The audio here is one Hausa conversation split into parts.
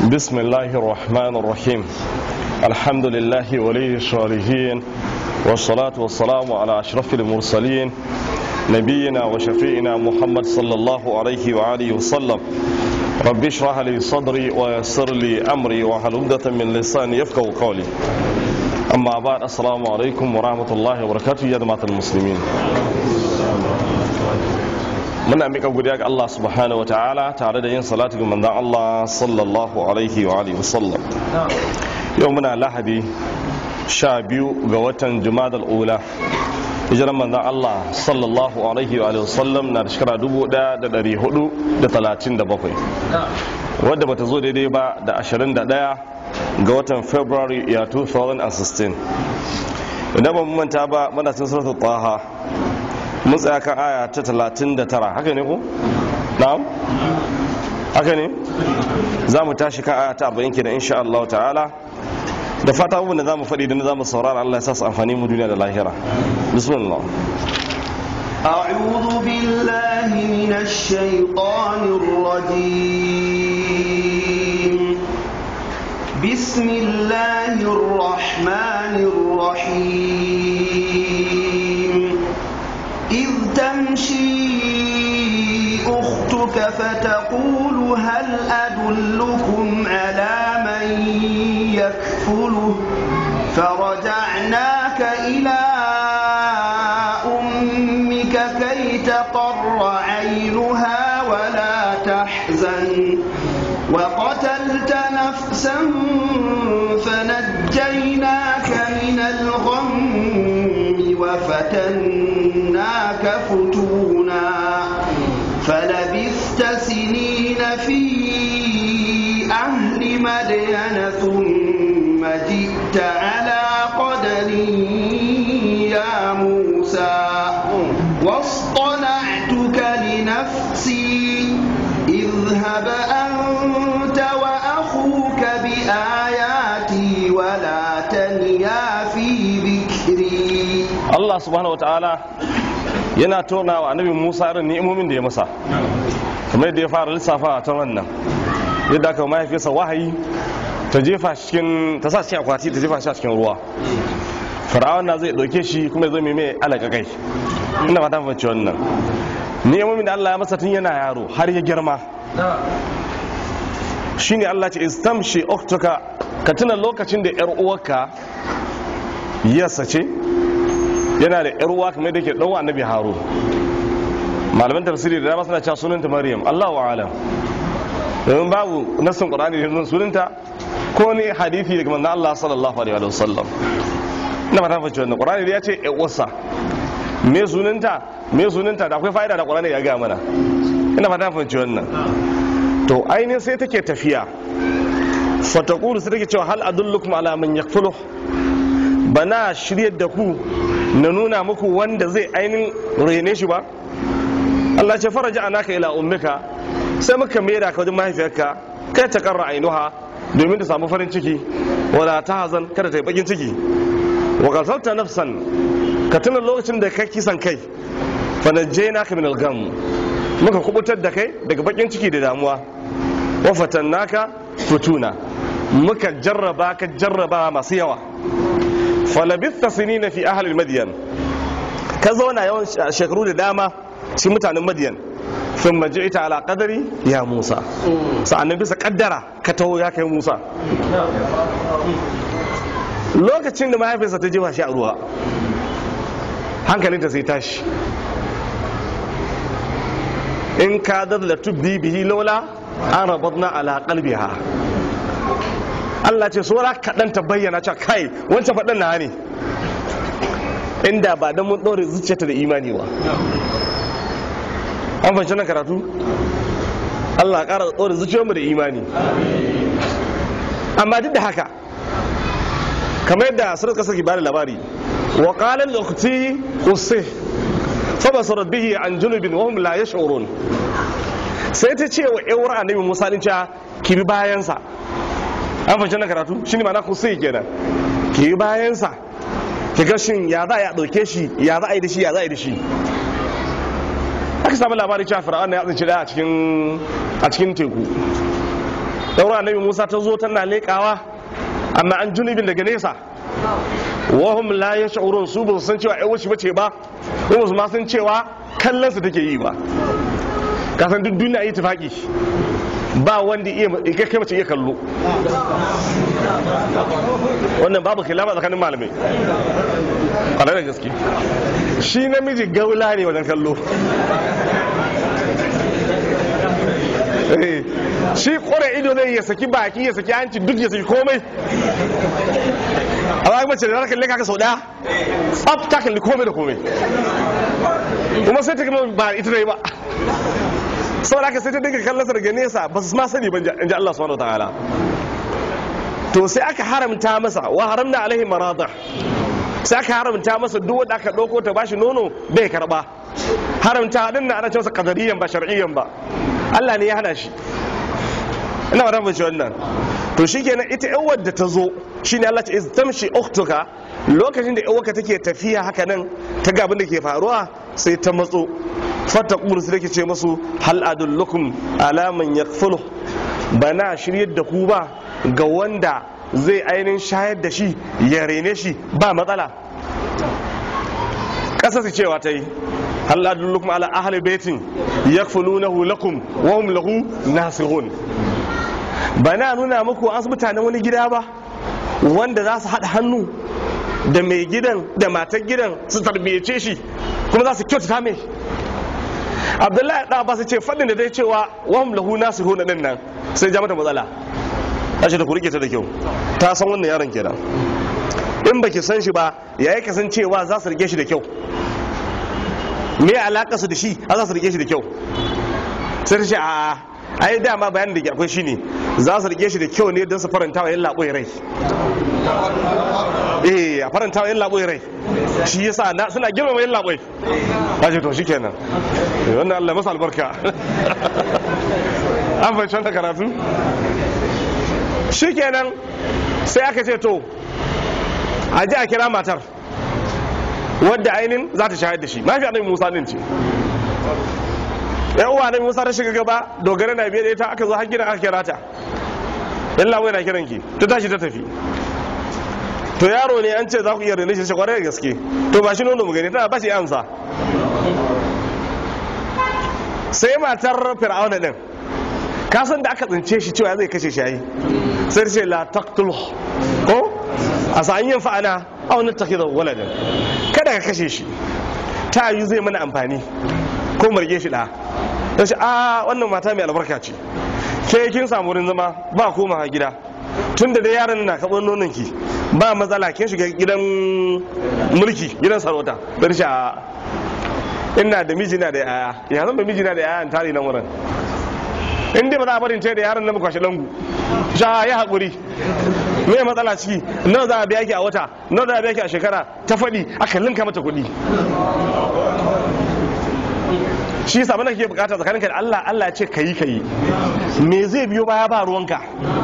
بسم الله الرحمن الرحيم الحمد لله ولي الصالحين والصلاة والسلام على أشرف المرسلين نبينا وشفيعنا محمد صلى الله عليه وآله وسلم رب اشرح لي صدري ويسر لي أمري واحلل عقدة من لساني يفقهوا قولي أما بعد السلام عليكم ورحمة الله وبركاته يا جماعة المسلمين muna mika godiya ga Allah subhanahu wa ta'ala tare da yin salatu ga manzon Allah sallallahu alaihi wa alihi wasallam yau muna lahadi sha biyu ga watan jumadal ula hijiran manzon Allah sallallahu alaihi wa alihi wasallam na da shekara dubu daya da dari hudu da talatin da bakwai wadda bata zo daidai ba da ashirin da daya ga watan february ya 2016 idan ba mu manta ba muna cin suratul taha mun tsaya kan aya ta 39 haka ne ko na'am haka ne za mu tashi kan aya ta 40 kenan insha Allah ta'ala da fata abubuwan da za mu faɗi da za mu saurara Allah ya sa su amfani mu duniya da lahira bismillah أعوذ بالله من الشيطان الرجيم بسم الله الرحمن الرحيم إذ تمشي أختك فتقول هل أدلكم على من يكفله فرجعناك إلى أمك كي تقر عينها ولا تحزن وقتلت نفسا فنجيناك من الغم وفتناك فتونا فلبثت سنين في أهل مدين ثم جئت على قدر يا موسى واصطنعتك لنفسي اذهب أنت وأخوك بآياتي ولا تنيا في ذكري Allah subhanahu wataala yana tona wa annabi Musa irin ni'imomin da ya masa kamar yadda ya fara lissafa a ta wannan yadda aka mahaifiyarsa wahayi ta jefa shi cikin ta sa cikin akwati ta jefa shi a cikin ruwa fir'aun na zai dauke shi kuma zai mai mai alaka kai ina fata fahimci wannan ni'imomin da Allah ya masa tun yana yaro har ya girma shine Allah ce istamshi oktuka ka tuna lokacin da yar uwarka yasa ce yana da yar uwa kamar da ke dan annabi harun malaman tafsiri da dama suna cewa sunanta maryam Allahu a'lam domin babu nassin qur'ani da nuna sunanta ko ne hadisi daga manzon Allah sallallahu alaihi wa sallam ina fata fahimci wannan qur'ani da ya ce yar uwarsa me sunanta me sunanta da akwai fa'ida da qur'ani ya ga mana ina fata fahimci wannan to ainihin sai take tafiya fataqulu sai take cewa hal adullukum ala man yakfuluh bana shiryar da ku na nuna muku wanda zai ainihin rene shi ba Allah ce faraja anaka ila ummika sai muka mera ka wajen mahaifiyarka kai ta karra ainuha domin ta samu farin ciki wala ta hazan kada ta yi bakin ciki wa qatalta nafsan ka tuna lokacin da kai kisan kai fa najjaynaka min al-gham muka kubutar da kai daga bakin ciki da damuwa wa fatannaka futuna muka jarraba ka jarraba masu yawa falabista sinina fi ahalil madiyan ka zauna yawan shekaru da dama cikin mutanen madiyan sun maji ita ala kadari ya musa sa'annan bisa kaddara ka taho ya kai musa lokacin da mahaifinsa ta jefa shi a ruwa hankalinta sai tashi in ka da tubbi bihi lola an rabatna ala qalbiha Allah ce saura kaɗan ta bayyana cewa kai wancan faɗin na ne inda ba don mun ɗore zuciyarta da imani ba an fahimci nan karatu Allah ƙara ɗore zuciyarmu da imani amma duk da haka kamar yadda surat kasar ki bada labari wa qala al-ukhti usih fa basarat bihi an junubin wa hum la yash'urun sai ta ce wa yawar annabi Musa din cewa ki bi bayansa an fahimci na karatu shi ne mana kusai kenan ki yi bayansa ki ga shin ya za a ɗauke shi ya za a yi da shi ya za a yi da shi aka samu labarin cewa fir'auna ya tsinci daya a cikin a cikin teku daura annabi musa ta zo tana leƙawa amma an junubin daga nesa wahum la yash'urun su ba su san cewa ai wace bace ba ko su ma san cewa kallon su take yi ba kasan duk duniya yi tufaki ba wanda iya kai kai mace iya kallo wannan babu khilafa tsakanin malamai kwanar da gaske shi namiji gaula ne wajen kallo Eh, shi kore ido zai ya saki baki ya saki hanci duk ya saki komai amma mace da kalle kaka sau daya tsaf ta kalli komai da komai kuma sai ta gama ba ita ne ba saboda haka sai ta dinga kallon sa daga nesa ba su ma sani ba in ji Allah subhanahu wataala to sai aka haramta masa wa haramna alaihi marada sai aka haramta masa duk wanda aka dauko ta bashi nono bai karba haramta din na ana cewa qadariyan ba shar'iyyan ba Allah ne ya hana shi ina ba tabbata wannan to shikenan ita yan wadda ta zo shine Allah ta tamshi ukhtuka lokacin da yan take tafiya haka nan ta ga abin da ke faruwa sai ta matso fata ƙuru su ce masu hal adullukum alaman ya bana shiryar da ku ba ga wanda zai ainihin shayar da shi ya rene shi ba matsala ƙasa su cewa ta yi hal adullukum ala ahli baitin yakfulunahu lakum wa hum lahu nasihun bana nuna muku an mutanen wani gida ba wanda za su haɗa hannu da mai gidan da matar gidan su tarbiyyace shi kuma za su kyautata mai abdullahi da ba su ce faɗin da dai cewa wahum lahu nasihun din nan sai ja mata matsala ce da ku rike ta da kyau ta san wannan yaron kenan in baki san shi ba yayi kasancewa za su rike shi da kyau me alaka su da shi a za su rike shi da kyau sai ta ce a ai dama bayanin da ke akwai shine za su rike shi da kyau ne don su faranta wa yin labo rai eh a faranta wa yin labo rai shi yasa na suna girmama yin labai ba ce to shi kenan wannan Allah masa albarka an fahimci wanda karatu shi kenan sai aka ce to a ji a kira matar wadda ainihin za ta shahar da shi mafi annabi musa din ce yan uwa annabi musa ta shiga gaba dogara na biye da ita aka zo har gidan aka kira ta yan lawai na kiran ki ta tashi ta tafi to yaro ne an ce za ku iya rene shi kwarai da gaske to ba shi nono mu gani tana ba shi amsa sai matar fir'auna din kasan da aka tsince shi cewa zai kashe shi sai ce la taqtul ko a sa'an yin fa'ana a wani takhidha waladan kada ka kashe shi ta yi zai mana amfani ko marge shi da ta ce a wannan mata mai albarka ce ke kin samu wurin zama ba koma gida tun da dai yaron na kaɓar nonon ki ba matsala kin shiga gidan mulki gidan sarauta don shi a ina da miji na da yaya ya zan da miji na da yaya tare nan wurin in dai ba za a barin ce da yaron na kwashe langu sha ya haƙuri me matsala ciki nawa za a biya ki a wata nawa za a biya ki a shekara ta faɗi aka linka mata kuɗi shi yasa abin da kake bukata tsakaninka da Allah Allah ya ce kayi kayi me zai biyo baya ba ruwanka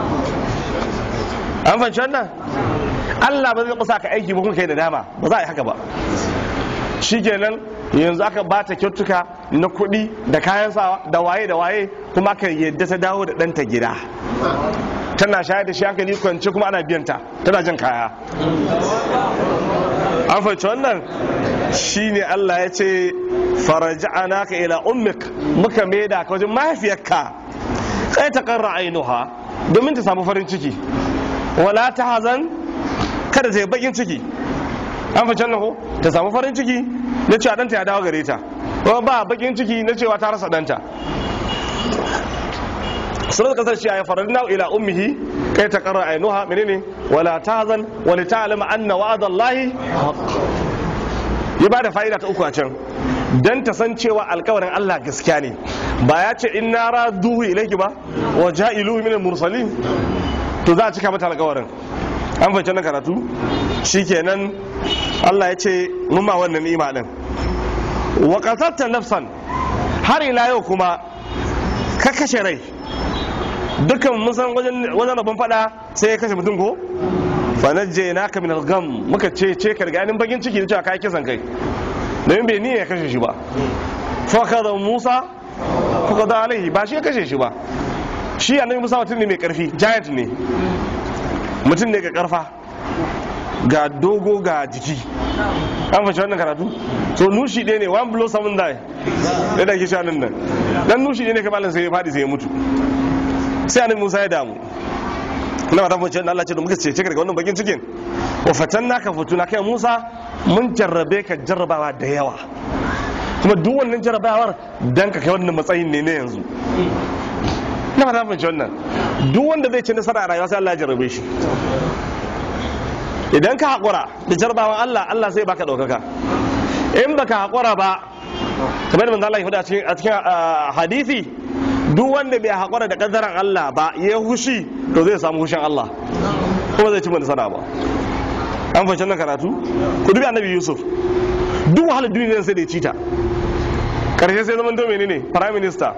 an fahimci wannan Allah ba zai kusa ka aiki ba kuma kai da dama ba za a yi haka ba shikenan yanzu aka ba ta kyautuka na kuɗi da kayan sawa da waye da waye kuma aka yadda ta dawo da ɗanta gida tana shayar da shi hankali kwance kuma ana biyanta tana jan kaya an fahimci wannan shine Allah ya ce faraja'ana ka ila ummik muka maida ka wajen mahaifiyarka kai ta karra ainuha domin ta samu farin ciki wala ta hazan kada ta yi bakin ciki an fahimci wannan ko ta samu farin ciki na cewa ɗanta ya dawo gare ta kuma ba bakin ciki na cewa ta rasa ɗanta sunan kasar shi ya farar na ila ummihi kai ta karra ainuha menene wala tahzan wa li ta'lama anna wa'dallahi haqq ya bada fa'ida ta uku a can dan ta san cewa alkawarin Allah gaskiya ne ba ya ce inna raduhu ilayki ba wa ja'iluhu min mursalin to za a cika mata alkawarin an fahimci nan karatu shikenan Allah ya ce mun ma wannan ni'ima din wa qatatta nafsan har ila yau kuma ka kashe rai dukkan mun san wajen wajen rabon fada sai ya kashe mutum ko fa najjaynaka min al-gham muka ce ce ka ganin bakin ciki da cewa kai kisan kai domin bai niyya ya kashe shi ba fa kada Musa fa kada alaihi ba shi ya kashe shi ba shi annabi musa mutum ne mai karfi giant ne mutum ne ga karfa ga dogo ga jiki an fashe wannan karatu so nushi ɗaya ne one blow seven die da da ke shanin nan dan nushi ɗaya ne kamalin sai ya faɗi sai ya mutu sai annabi musa ya damu na ba ta fashe Allah ce da muka ce daga wannan bakin cikin wa fatanna ka futuna kai musa mun jarrabe ka jarrabawa da yawa kuma duk wannan jarrabawar dan ka kai wannan matsayin ne na yanzu na ba ta fashe wannan duk wanda zai ci nasara a rayuwa sai Allah ya jarrabe shi idan ka haƙura da jarbawan Allah Allah sai baka ɗaukaka in baka haƙura ba kamar da manzo Allah ya faɗa a cikin hadisi duk wanda bai haƙura da ƙaddaran Allah ba ya hushi to zai samu hushin Allah kuma zai ci mana sana ba an fahimci nan karatu ku dubi annabi Yusuf duk wahalar duniya sai da ya cita karshe sai zaman to menene prime minister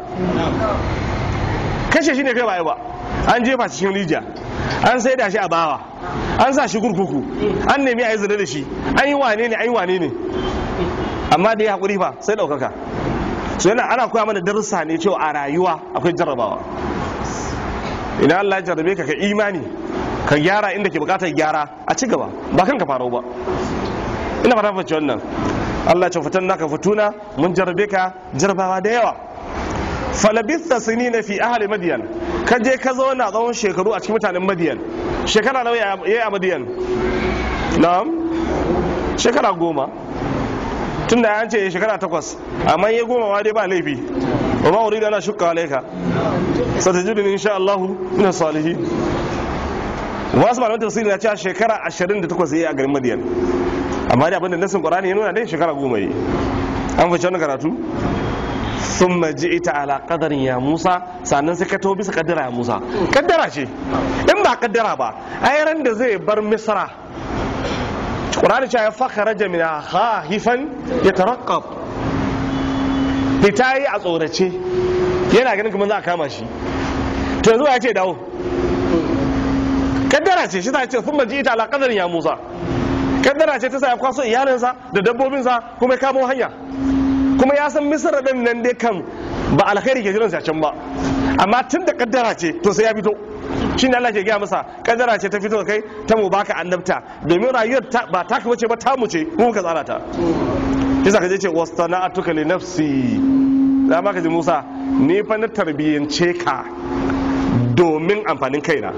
kashe shi ne kai ba ba an jefa cikin rijiya an sai da shi a bawa an sa shi kurkuku an nemi a yi zina da shi an yi wane ne an yi wane ne amma da ya haƙuri fa sai ɗaukaka so yana ana koya mana darussa ne cewa a rayuwa akwai jarrabawa idan Allah ya jarrabe ka ka imani ka gyara inda ke bukatar gyara a ci gaba ba kanka faro ba ina fata fahimci wannan Allah ya ce fitan naka fituna mun jarrabe ka jarrabawa da yawa falabista sinina fi ahli madiyan ka je ka zauna tsawon shekaru a cikin mutanen madiyan shekara nawa ya yi a madiyan na'am shekara goma tun da an ce shekara takwas amma ya goma ma dai ba laifi wa ma uridu ana shukka alaika satajidun insha Allah ina salihi wasu malaman tafsiri na cewa shekara 28 yayi a garin madiyan amma dai abinda nasin qur'ani ya nuna dai shekara goma yi an fice wannan karatu sun ita ala kadarin ya musa sannan sai ka taho bisa kaddara ya musa kaddara ce in ba kaddara ba ran da zai bar misra ƙurani cewa ya faka raja min hifan ya tarakkab fita yi a tsorace yana ganin kuma za a kama shi to yanzu ya ce dawo kaddara ce shi ta ce sun ita ala kadarin ya musa kaddara ce ta sa ya kwaso iyalinsa da dabbobinsa kuma ya kamo hanya kuma ya san misra din nan dai kan ba alkhairi ke jiran can ba amma tun da kaddara ce to sai ya fito shine Allah ke gaya masa kaddara ce ta fito kai ta mu baka annabta domin rayuwar ba ta bace ba ta mu ce mu ka tsara ta kisa ka je ce wastana'atuka li nafsi da ma ka ji Musa ni fa na tarbiyyance ka domin amfanin kaina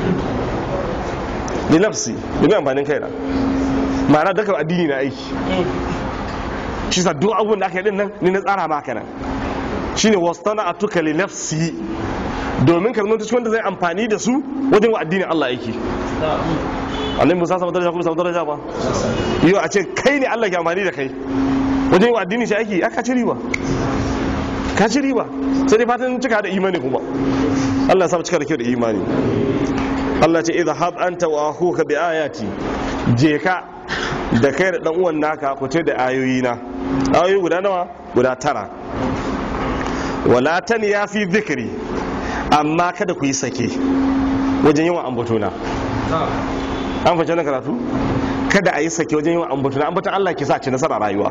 li nafsi domin amfanin kaina ma'ana daga addini na aiki shi sa duk abubuwan da aka yi din nan ni na tsara maka nan shine wastana atuka li nafsi domin ka zama cikin wanda zai amfani da su wajen wa addinin Allah yake annabi Musa sama daraja kuma sama daraja ba yau a ce kai ne Allah ke amfani da kai wajen wa addini shi aiki aka ci riba ka ci riba sai dai fatan cika da imani kuma Allah ya sa cika da kyau da imani Allah ce idha hab anta wa akhuka bi ayati je ka da kai da dan uwan naka ku ce da ayoyi na ayoyi guda nawa guda tara wala tan ya fi zikri amma kada ku yi sake wajen yawan ambatona an fashe na karatu kada a yi sake wajen yawan ambatona ambatan Allah ke sa ci nasara rayuwa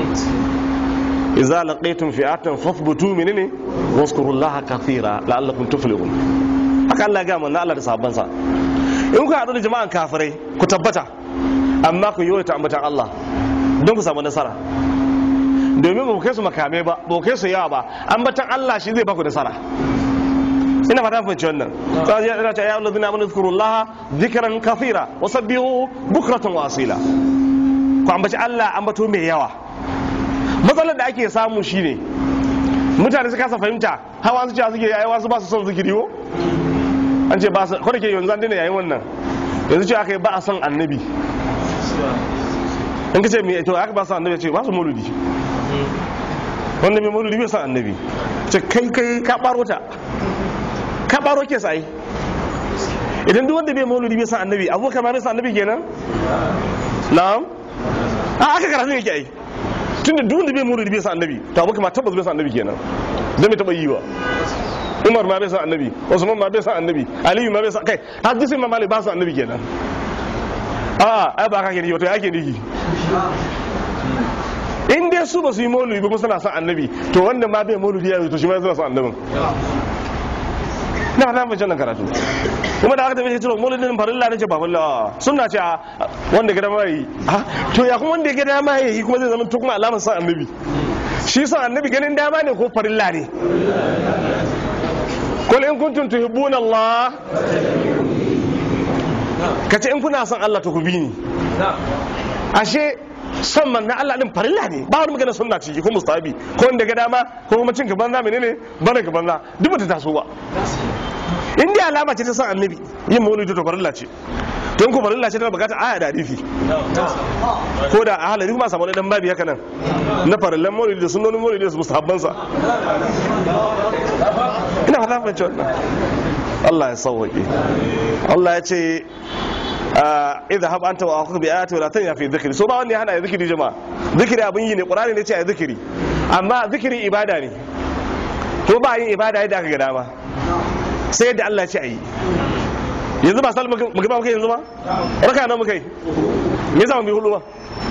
idza laqaytum fi'atan fathbutu minni wazkurullaha kathira la'allakum tuflihun haka Allah ga manzo Allah da sahabban sa in ku haɗu da jama'an kafirai ku tabbata amma ku yi ta ambatan Allah don ku samu nasara domin ba ku kai su makame ba ba ku kai su yawa ba ambatan Allah shi zai baku nasara ina fata fahimci wannan sai ya ina ta ya allazina amanu zkurullaha dhikran kathira wa sabbihu bukratan wa asila ku ambaci Allah ambato mai yawa matsalar da ake samu shine mutane su kasa fahimta hawa su ce suke yayi wasu ba su son zikiri ko an ce ba su ko da ke yanzu an daina yayin wannan yanzu ce aka yi ba a son annabi in ka ce mai to aka ba su annabi ce ba su mauludi wanda mai mauludi bai son annabi ce kai kai ka baro ta ka baro ke sai idan duk wanda bai mauludi bai son annabi abubakar ma bai son annabi kenan na'am a aka karatu yake ai tunda duk wanda bai mauludi bai son annabi to abubakar ma tabbas bai son annabi kenan dan bai taba yi ba umar ma bai san annabi usman ma bai san annabi aliyu ma bai san kai har duk sai ma malik ba su annabi kenan a ai ba ka ke ni to yake niki in dai su ba su yi mauludi ba kuma suna son annabi to wanda ma bai mauludi ya to shi ma suna son annabin na fata mace nan karatu kuma da aka tafi cewa maulidin farilla ne ce ba farilla sunna ce a wanda ga dama yi ha to ya kuma wanda ga dama yi kuma zai zama to kuma alamar san annabi shi san annabi ganin dama ne ko farilla ne kul in kuntum tuhibbuna Allah kace in kuna son Allah to ku bi ni ashe son manna Allah din farilla ne ba wani magana sunna ciki ko mustahabi ko wanda ga dama ko kuma cin gaban za menene bana gaban za duk bata taso ba in dai alama ce ta son annabi yin maulidi to farilla ce to in ko farilla ce tana bukatar aya da hadisi ko da a halari kuma samu wani dan babi haka nan na farillan maulidi da sunnonin maulidi da mustahabban sa ina fata fahimci wannan Allah ya sauwaƙe Allah ya ce idha hab anta wa akhuka bi ayati wa la tanya fi dhikri so ba wanda ya hana ya zikiri jama'a zikiri abin yi ne qur'ani ne ce ya zikiri amma zikiri ibada ne ko ba yin ibada yadda aka ga dama sai yadda Allah ya ce ayi yanzu ba salma mu gaba muka yanzu ba raka nan muka yi me yasa mu bi hudu ba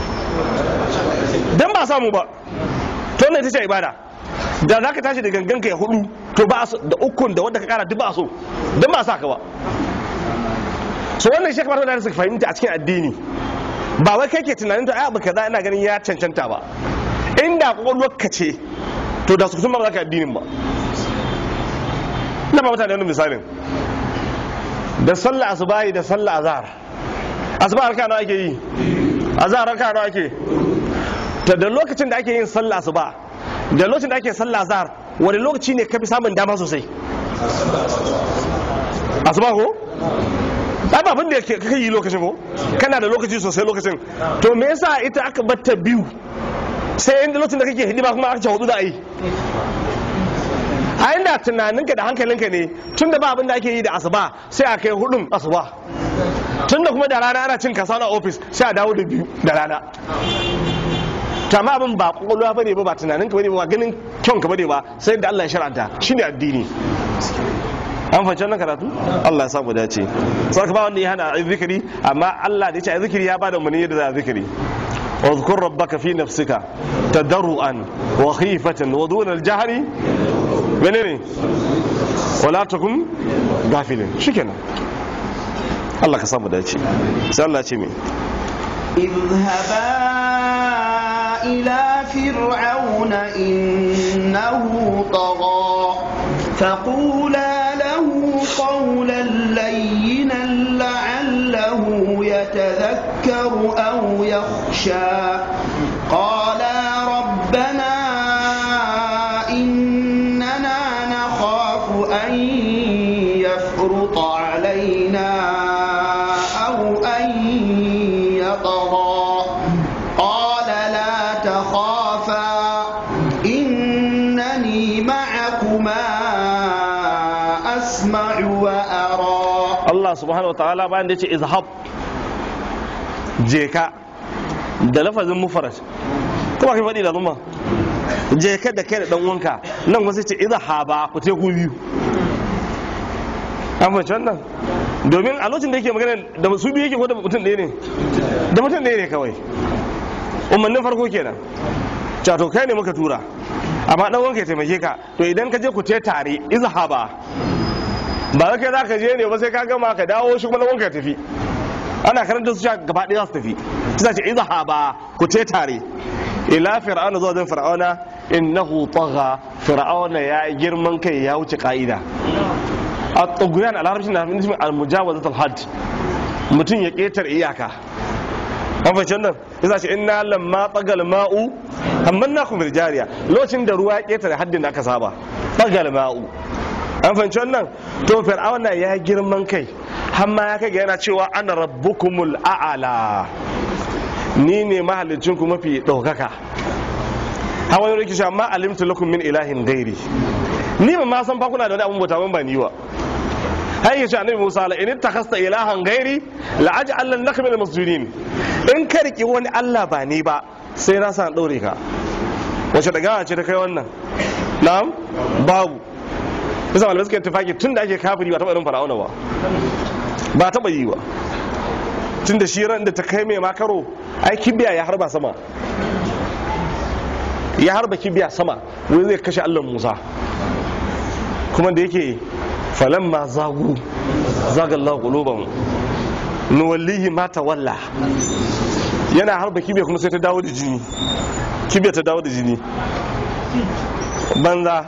dan ba samu ba to ne ta ce ibada da za ka tashi da gangan ka ya hudu to ba da ukun da wanda ka kara duk ba so dan ba sa ka ba so wannan shi kamar da suka fahimta a cikin addini ba wai kai ke tunanin to ai abu kaza ina ganin ya cancanta ba inda kwakwalwar ka ce to da su kusan ba za ka addinin ba ina ba mutane wani misalin da sallah asubahi da sallah azhar asuba harka nawa ake yi azhar harka nawa ake to da lokacin da ake yin sallah asuba da lokacin da ake sallah azhar wani lokaci ne ka fi samun dama sosai asuba ko ai ba abin da ka yi lokacin ko kana da lokaci sosai lokacin to me yasa ita aka batta biyu sai inda lokacin da kake hidima kuma aka ce hudu da ai a inda tunaninka da hankalinka ne tun da ba abin da ake yi da asuba sai a kai hudun asuba tun da kuma da rana ana cin kasa na ofis sai a dawo da biyu da rana kama abin ba kwakwalwa bane ba ba tunaninka bane ba ganin kyanka bane ba sai da Allah ya shar'anta shine addini an fahimci wannan karatu Allah ya samu dace sai ba wanda ya hana a zikiri amma Allah da ya ce a zikiri ya bada umarni yadda za a zikiri واذكر ربك في نفسك تضرعا وخيفة ودون الجهر منين ولا تكن غافلا شكرا الله كسامو دايتي sai Allah ce me اذهبا إلى فرعون إنه طغى فقولا له قولا لينا لعله يتذكر أو يخشى قالا ربنا إننا نخاف أن يفرط علينا أو أن يطغى قال لا تخافا إنني معكما أسمع وأرى Allah subhanahu wataala bayan da ya ce izhab je ka da lafazin mufaraj kuma kai faɗi da zuma je ka da kai da dan uwanka nan wasu ce izhaba ku te ku biyu an fahimci wannan domin a lokacin da yake magana da su biyu yake ko da mutum ɗaya ne da mutum ɗaya ne kawai umarnin farko kenan cato kai ne muka tura amma dan wanka ya taimake ka to idan ka je ku te tare izhaba ba za kai za ka je ne ba sai ka gama ka dawo shi kuma dan wanka ya tafi ana karanta su gaba ɗaya za su tafi sai ce izhaba ku te tare ila fir'auna zuwa zan fir'auna innahu tagha fir'auna ya girman kai ya wuce ka'ida a tsoguyan a larabci na nufin al-mujawazat al-had mutum ya ketar iyaka an fahimci wannan yasa ce inna lamma tagal ma'u amman na kuma jariya lokacin da ruwa ya ketare haddin da aka saba tagal ma'u an fahimci wannan to fir'auna ya girman kai har ma ya kai ga yana cewa ana rabbukumul a'ala ni ne mahallicin ku mafi ɗaukaka har wani rikishi amma alimtu lakum min ilahin gairi ni ba ma san fa kuna da wani abun bauta ban ba ni wa har yace annabi Musa la in takhasta ilahan gairi la aj'al laka min al-masjunin in ka riki wani Allah ba ni ba sai na san daure ka wace daga ce ta kai wannan na'am babu bisa malamai suka tafaki tun da ake kafiri ba taɓa irin fara'auna ba ba taɓa yi ba tun da shi ran da ta kai mai makaro ai kibiya ya harba sama ya harba kibiya sama wai zai kashe allon musa kuma da yake falamma zagu zagallahu qulubahum nuwallihi ma tawalla yana harba kibiya kuma sai ta dawo da jini kibiya ta dawo da jini banza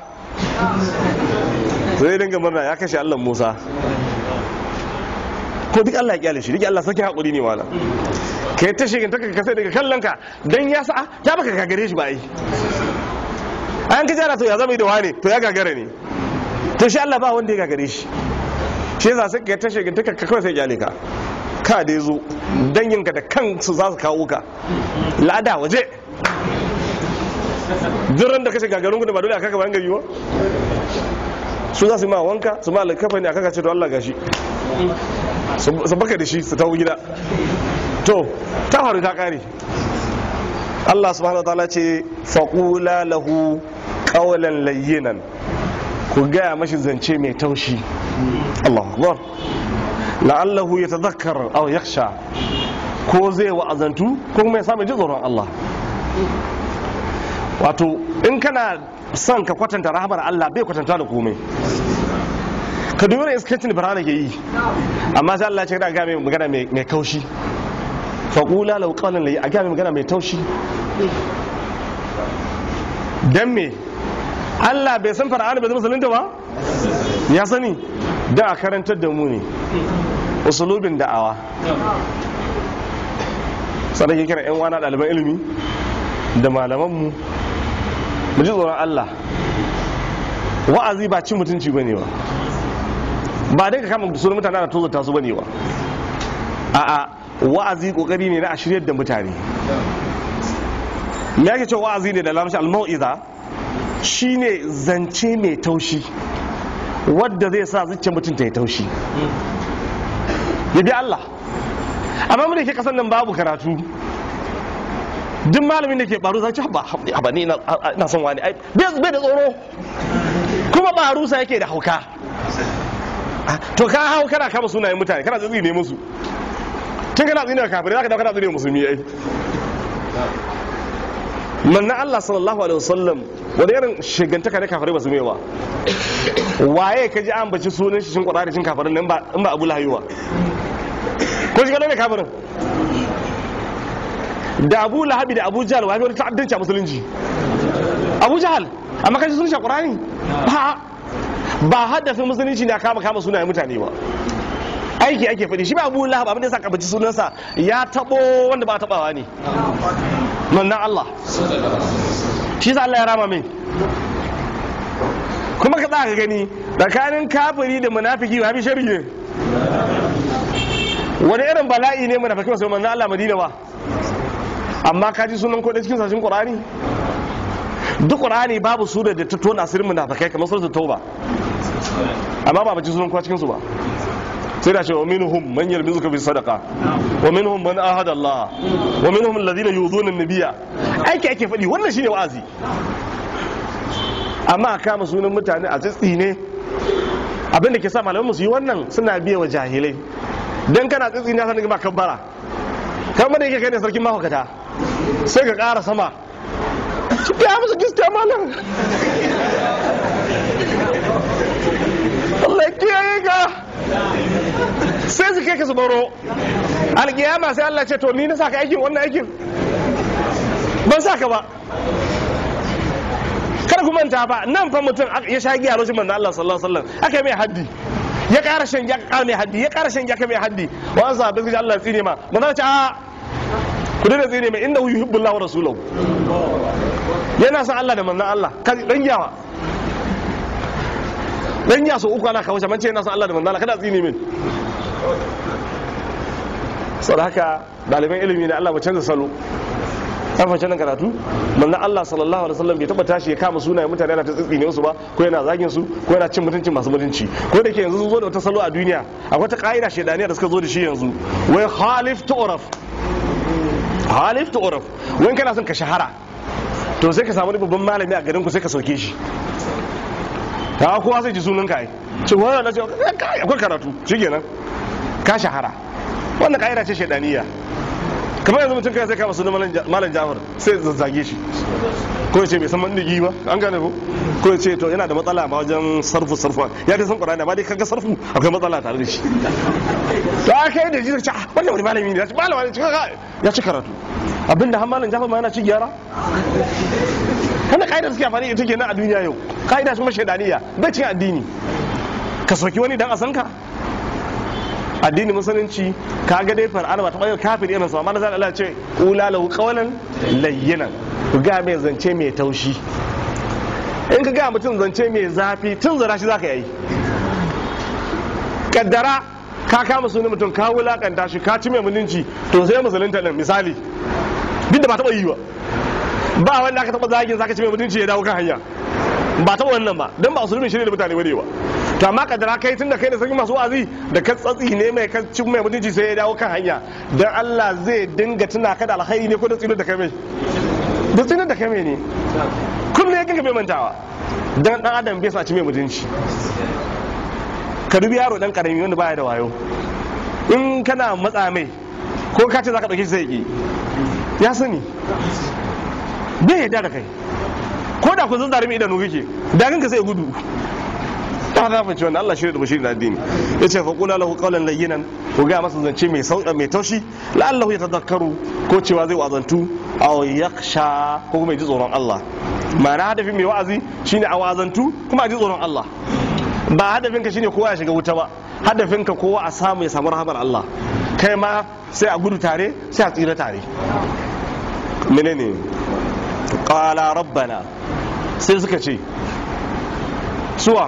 zai dinga murna ya kashe Allah Musa ko duk Allah ya kyale shi duk Allah sarki hakuri ne wala kai ta shigin taka kasai daga kallon ka dan ya sa ya baka gagare shi ba ai an ka jara to ya zama da wane to ya gagare ne to shi Allah ba wanda ya gagare shi shi yasa sai kai ta shigin taka kawai sai kyale ka ka dai zo danginka da kansu za su kawo ka lada waje duran da kashe gagarin gudu ba dole a kaka bayan gari ba su za su yi ma wanka su ma alkafa ne a kaka ce to Allah gashi su baka da shi su tawo gida to ta faru ta kare Allah subhanahu wa ta'ala ce faqula lahu qawlan layyinan ku gaya mashi zance mai taushi Allahu akbar la'allahu yatadhakkar aw yakhsha ko zai wa'azantu ko kuma ya samu ji tsoron Allah wato in kana son ka kwatanta rahamar Allah bai kwatanta da komai ka dubi da iskancin da birane ke yi amma sai Allah ya ce da ga mai magana mai kaushi faƙula lau ƙaunin layi a ga mai magana mai taushi dan me Allah bai san fara'ani bai zama musulunta ba ya sani da a karantar da mu ne usulubin da'awa sannan ke kira 'yan wana ɗaliban ilimi da malamanmu mu ji tsoron Allah wa'azi ba cin mutunci ba ne ba ba dai ka kama sunan mutane da tozata su ba ne ba a'a wa'azi kokari ne na a shiryar da mutane me yake cewa wa'azi ne da lamshi al-mau'iza shine zance mai taushi wadda zai sa zuciyar mutum ta yi taushi ya bi Allah amma mu da ke kasan nan babu karatu duk malamin da ke baro za ci ba ba ni ina son wani ai bai da tsoro kuma ba harusa yake da hauka to ka hau kana kama sunayen mutane kana tsitsi ne musu tun kana tsini da kafirai za ka dauka kana tsini musulmi ai manna Allah sallallahu alaihi wasallam wani irin shigantaka ne kafirai ba su mai ba waye ka ji an baci sunan shi shin kwada da shin kafirin nan ba in ba Abu Lahab ba ko shi ne kafirin da Abu Lahab da Abu Jahl wani wani ta'addanci a musulunci Abu Jahl amma kaji sunan shi Qur'ani ba ba haddafin musulunci ne kama kama sunayen mutane ba aiki ake faɗi shi ba Abu Lahab abin da ya sa kabaci sunansa ya tabo wanda ba tabawa ne mannan Allah shi sa Allah ya rama min kuma ka tsaka gani tsakanin kafiri da munafiki ba bi shari ne wani irin bala'i ne munafiki wasu mannan Allah Madina ba amma ka ji sunan kodin cikin sashen Qur'ani duk Qur'ani babu sura da ta tona sirrin munafikai kamar suratul Tauba amma ba ba ji sunan kowa cikin su ba sai da ce wa minhum man yalmizuka fi sadaqa wa minhum man ahada Allah wa minhum alladhina yuzuna an-nabiyya aiki ake faɗi wannan shine wa'azi amma a kama sunan mutane a tsitsi ne abinda ke sa malaman su yi wannan suna biya wa jahilai dan kana tsitsi na sanin ba kabbara kamar da yake kai ne sarkin mahaukata sai ka ƙara sama ya musu giska malam Allah ya kiyaye ka sai su kai ka su baro alkiyama sai Allah ce to ni na saka aikin wannan aikin ban saka ba kada ku manta ba nan fa mutum ya sha giya lokacin manzo Allah sallallahu alaihi wasallam aka mai haddi ya ƙara shan giya ka mai haddi ya ƙara shan giya ka mai haddi wannan sahabbai suka Allah ya tsine ma manzo ce a ku dena tsine mai inda yuhibbullahu rasulahu yana son Allah da manzon Allah kan dan yawa dan ya so uku ana kawo shaman ce yana son Allah da manzon Allah kada tsine min saboda haka ɗaliban ilimi ne Allah ba canza salo an fashe nan karatu manzon Allah sallallahu alaihi wasallam bai taba tashi ya kama sunayen mutane yana ta tsitsine su ba ko yana zagin su ko yana cin mutuncin masu mutunci ko da ke yanzu sun zo da wata salo a duniya akwai ta ka'ida shedaniya da suka zo da shi yanzu wai khalif tu'raf halif ta uraf wani kana son ka shahara to sai ka samu babban malami a garin ku sai ka sauke shi ta kowa sai ji sunan ka ai ce wannan na ce akwai karatu shikenan ka shahara wannan kaida ce shedaniya kamar yanzu mutum kai sai kama sunan malam Jafar sai zazzage shi ko ya ce bai san mandigi ba an gane ko ko ya ce to yana da matsala ma wajen sarfu sarfu ya dai san qur'ani amma dai kaga sarfu akwai matsala tare da shi to aka yi da shi ce wannan wani malami ne ya ce malama ne ya ci karatu abinda har malam jafa ma yana ci gyara kana kaida suke amfani ita kenan a duniya yau kaida kuma shaidaniya bai cin addini ka soki wani dan a san ka addini musulunci ka ga dai far'ana ba ta bayar kafir irin sa amma zan Allah ce ula lahu qawlan layyinan ku ga mai zance mai taushi in ka ga mutum zance mai zafi tun zara shi zaka yi kaddara ka kama sunan mutum ka wulakanta shi ka ci mai mutunci to sai musulunta din misali duk da ba taba yi ba ba wanda aka taba zagin zaka ci mai mutunci ya dawo kan hanya ba taba wannan ba dan ba usulmin shirye da mutane bane ba to amma kadara kai tunda kai da sarki masu wa'azi da ka tsatsi ne mai ka ci mai mutunci sai ya dawo kan hanya dan Allah zai dinga tuna ka da alkhairi ne ko da tsinar da kai mai da tsinar da kai mai ne kullum ya kinka bai mantawa dan dan adam bai sa ci mai mutunci ka dubi yaro dan karami wanda baya da wayo in kana matsa mai ko ka ce zaka dauke shi sai ki ya sani bai yarda da kai ko da ku zan zarumi idanu kake da ganka sai gudu ta da fa wannan Allah shirya da bashiri da addini yace fa qula lahu qawlan layyinan ko ga masa zance mai sauka mai taushi la'allahu yatadhakkaru ko cewa zai wazantu aw yakhsha ko kuma ji tsoron Allah ma'ana hadafin mai wa'azi shine a wazantu kuma a ji tsoron Allah ba hadafin ka shine kowa ya shiga wuta ba hadafin ka kowa a samu ya samu rahamar Allah kai ma sai a gudu tare sai a tsira tare menene qala rabbana sai suka ce suwa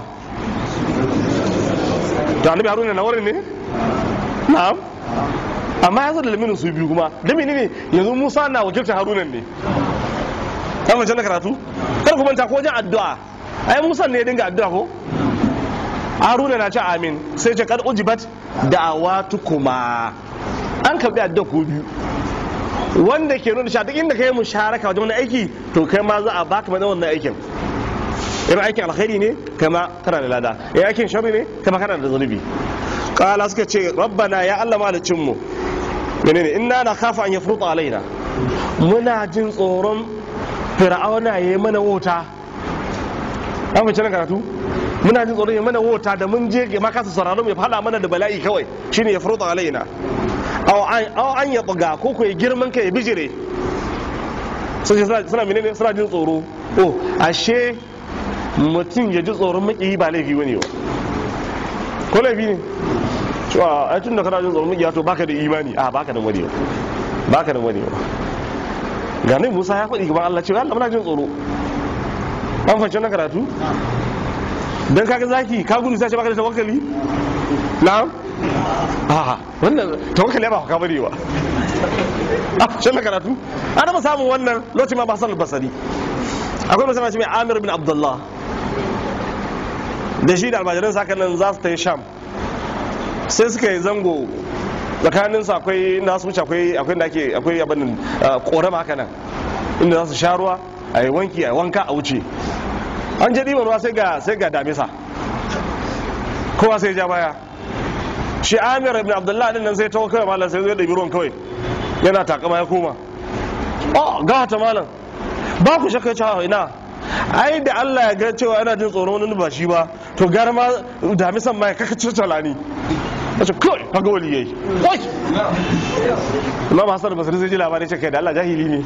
to annabi haruna na wurin ne na'am amma ya da laminin su biyu kuma da menene yanzu musa na wakiltar harunan ne ta mace na karatu kar ku manta ko wajen addu'a ai musa ne ya dinga addu'a ko haruna na ce amin sai ce kad ujibat da'awatukuma an karbi addu'a ko biyu wanda ke nuna cewa duk inda kai musharaka wajen wani aiki to kai ma za a baka mana wannan aikin irin aikin alkhairi ne kama kana da lada irin aikin sharri ne kama kana da zunubi kala suka ce rabbana ya Allah malicin mu menene inna na khafa an yafruta alaina muna jin tsoron fir'auna yayi mana wota an fice na karatu muna jin tsoron yayi mana wota da mun je ma kasa sauraron ya fada mana da bala'i kawai shine yafruta alaina aw an ya buga ko ko ya girman ka ya bijire sun ce suna menene suna jin tsoro oh ashe mutum ya ji tsoron makiyi ba laifi wani ba ko laifi ne cewa ai tun da kana jin tsoron makiyi to baka da imani a baka da wani ba baka da wani ba ga nai Musa ya faɗi gaban Allah cewa Allah muna jin tsoro an fahimci na karatu dan kaga zaki ka gudu sai ce baka da tawakkali na'am a wannan tawakkali ba ka bari ba a shan karatu ana ba samun wannan lokacin ma ba san basari akwai masana shi mai Amir bin Abdullah da shi da almajiran saka nan za su ta yi sham sai suka yi zango tsakanin su akwai na su wuce akwai akwai da ake akwai abin korama haka nan inda za su sha ruwa a yi wanki a yi wanka a wuce an je ɗiban ruwa sai ga sai ga damisa kowa sai ja baya shi amir ibn abdullah din nan sai ta kawai malam sai zai ɗabi ruwan kawai yana takama ya koma oh ga ta malam ba ku shakka cewa ina ai da Allah ya ga cewa yana jin tsoron wani ba shi ba to gara ma damisan ma ya kaka cirtala ni a ce kawai kaga wali yayi wai Imam Hassan Basri zai ji labarai ce kai da Allah jahili ne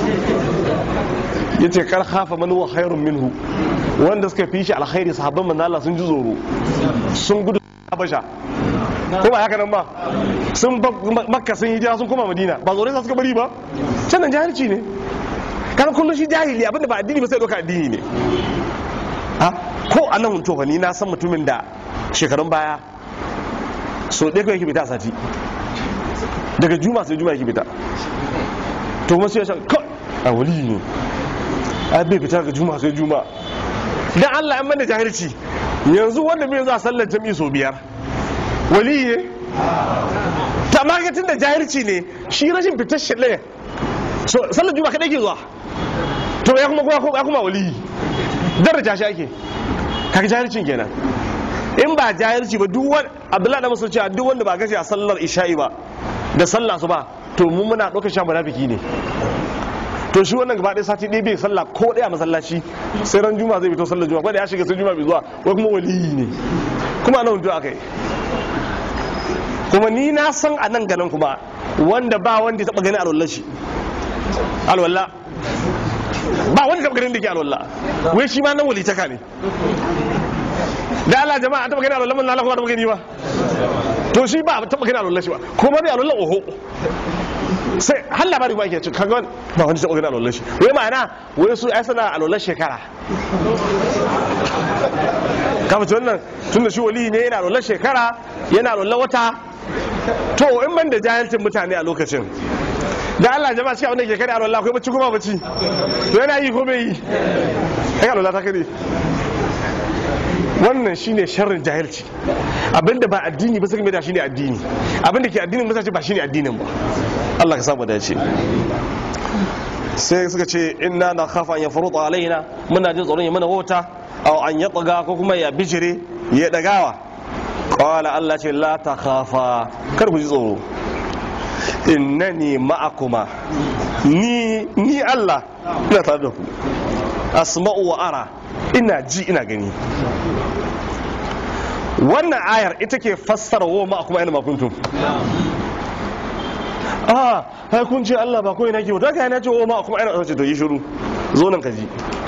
yace kar khafa man huwa khairun minhu wanda suka fi shi alkhairi sahabban manzo Allah sun ji tsoro sun gudu Habasha ko ba haka nan ba sun makka sun hijira sun koma madina ba tsoro sa suka bari ba sannan jahilci ne kana kullum shi jahili abinda ba addini ba sai doka addini ne ha ko anan to ni na san mutumin da shekarun baya so ɗaya kawai yake fita a sati daga juma sai juma yake fita to kuma sai ya shan kawai a wali ne ai bai fita daga juma sai juma dan Allah ya mana jahilci yanzu wanda bai za sallar jami'i so biyar wali ne ta magatin da jahilci ne shi rashin fitar shi ɗaya so sallar juma kaɗai ke zuwa to ya kuma ya kuma wali daraja shi ake kaga jahilcin kenan in ba jahilci ba duk wani abdullahi da musu cewa duk wanda ba gashi a sallar isha'i ba da sallah su ba to mu muna ɗaukar sha munafiki ne to shi wannan gaba ɗaya sati ɗaya bai sallah ko ɗaya masallaci sai ran juma zai fito sallar juma ko da ya shiga sai juma bai zuwa wai kuma waliyi ne kuma nan aka yi kuma ni na san a nan ganin kuma wanda ba wanda ya taɓa gani alwallah shi alwallah ba wanda taɓa ganin da ke alwallah wai shi ma nan walitaka ne da Allah jama'a taɓa gani alwallah mun lalaka ba taɓa gani ba to shi ba taɓa gani alwallah shi ba kuma dai alwallah oho sai har labari ba ke ci kaga wani ba wani taɓa gani alwallah shi wai ma'ana wai su ai sana alwallah shekara kama ci wannan tun da shi wali ne yana alwallah shekara yana alwallah wata to in ban da jahilcin mutane a lokacin da Allah jama'a shi abinda ke kare alwallah akwai bacci kuma bacci to yana yi ko bai yi ai alwallah ta kare wannan shine sharrin jahilci abinda ba addini ba sai mai da shine addini abinda ke addinin ba sai ba shine addinin ba Allah ka samu dace sai suka ce inna na khafa an yafruta alaina muna jin tsoron ya mana wauta aw an yatga ko kuma ya bijire ya dagawa qala Allah ce la ta khafa kar ku ji tsoro innani ma'akuma ni ni Allah ina tare da ku asma'u wa ara ina ji ina gani wannan ayar ita ke fassara wa ma'akuma ina makuntum ah hai kun ce Allah ba kawai nake daga yana ce wa ma'akum ina ce to yi shiru zo nan ka ji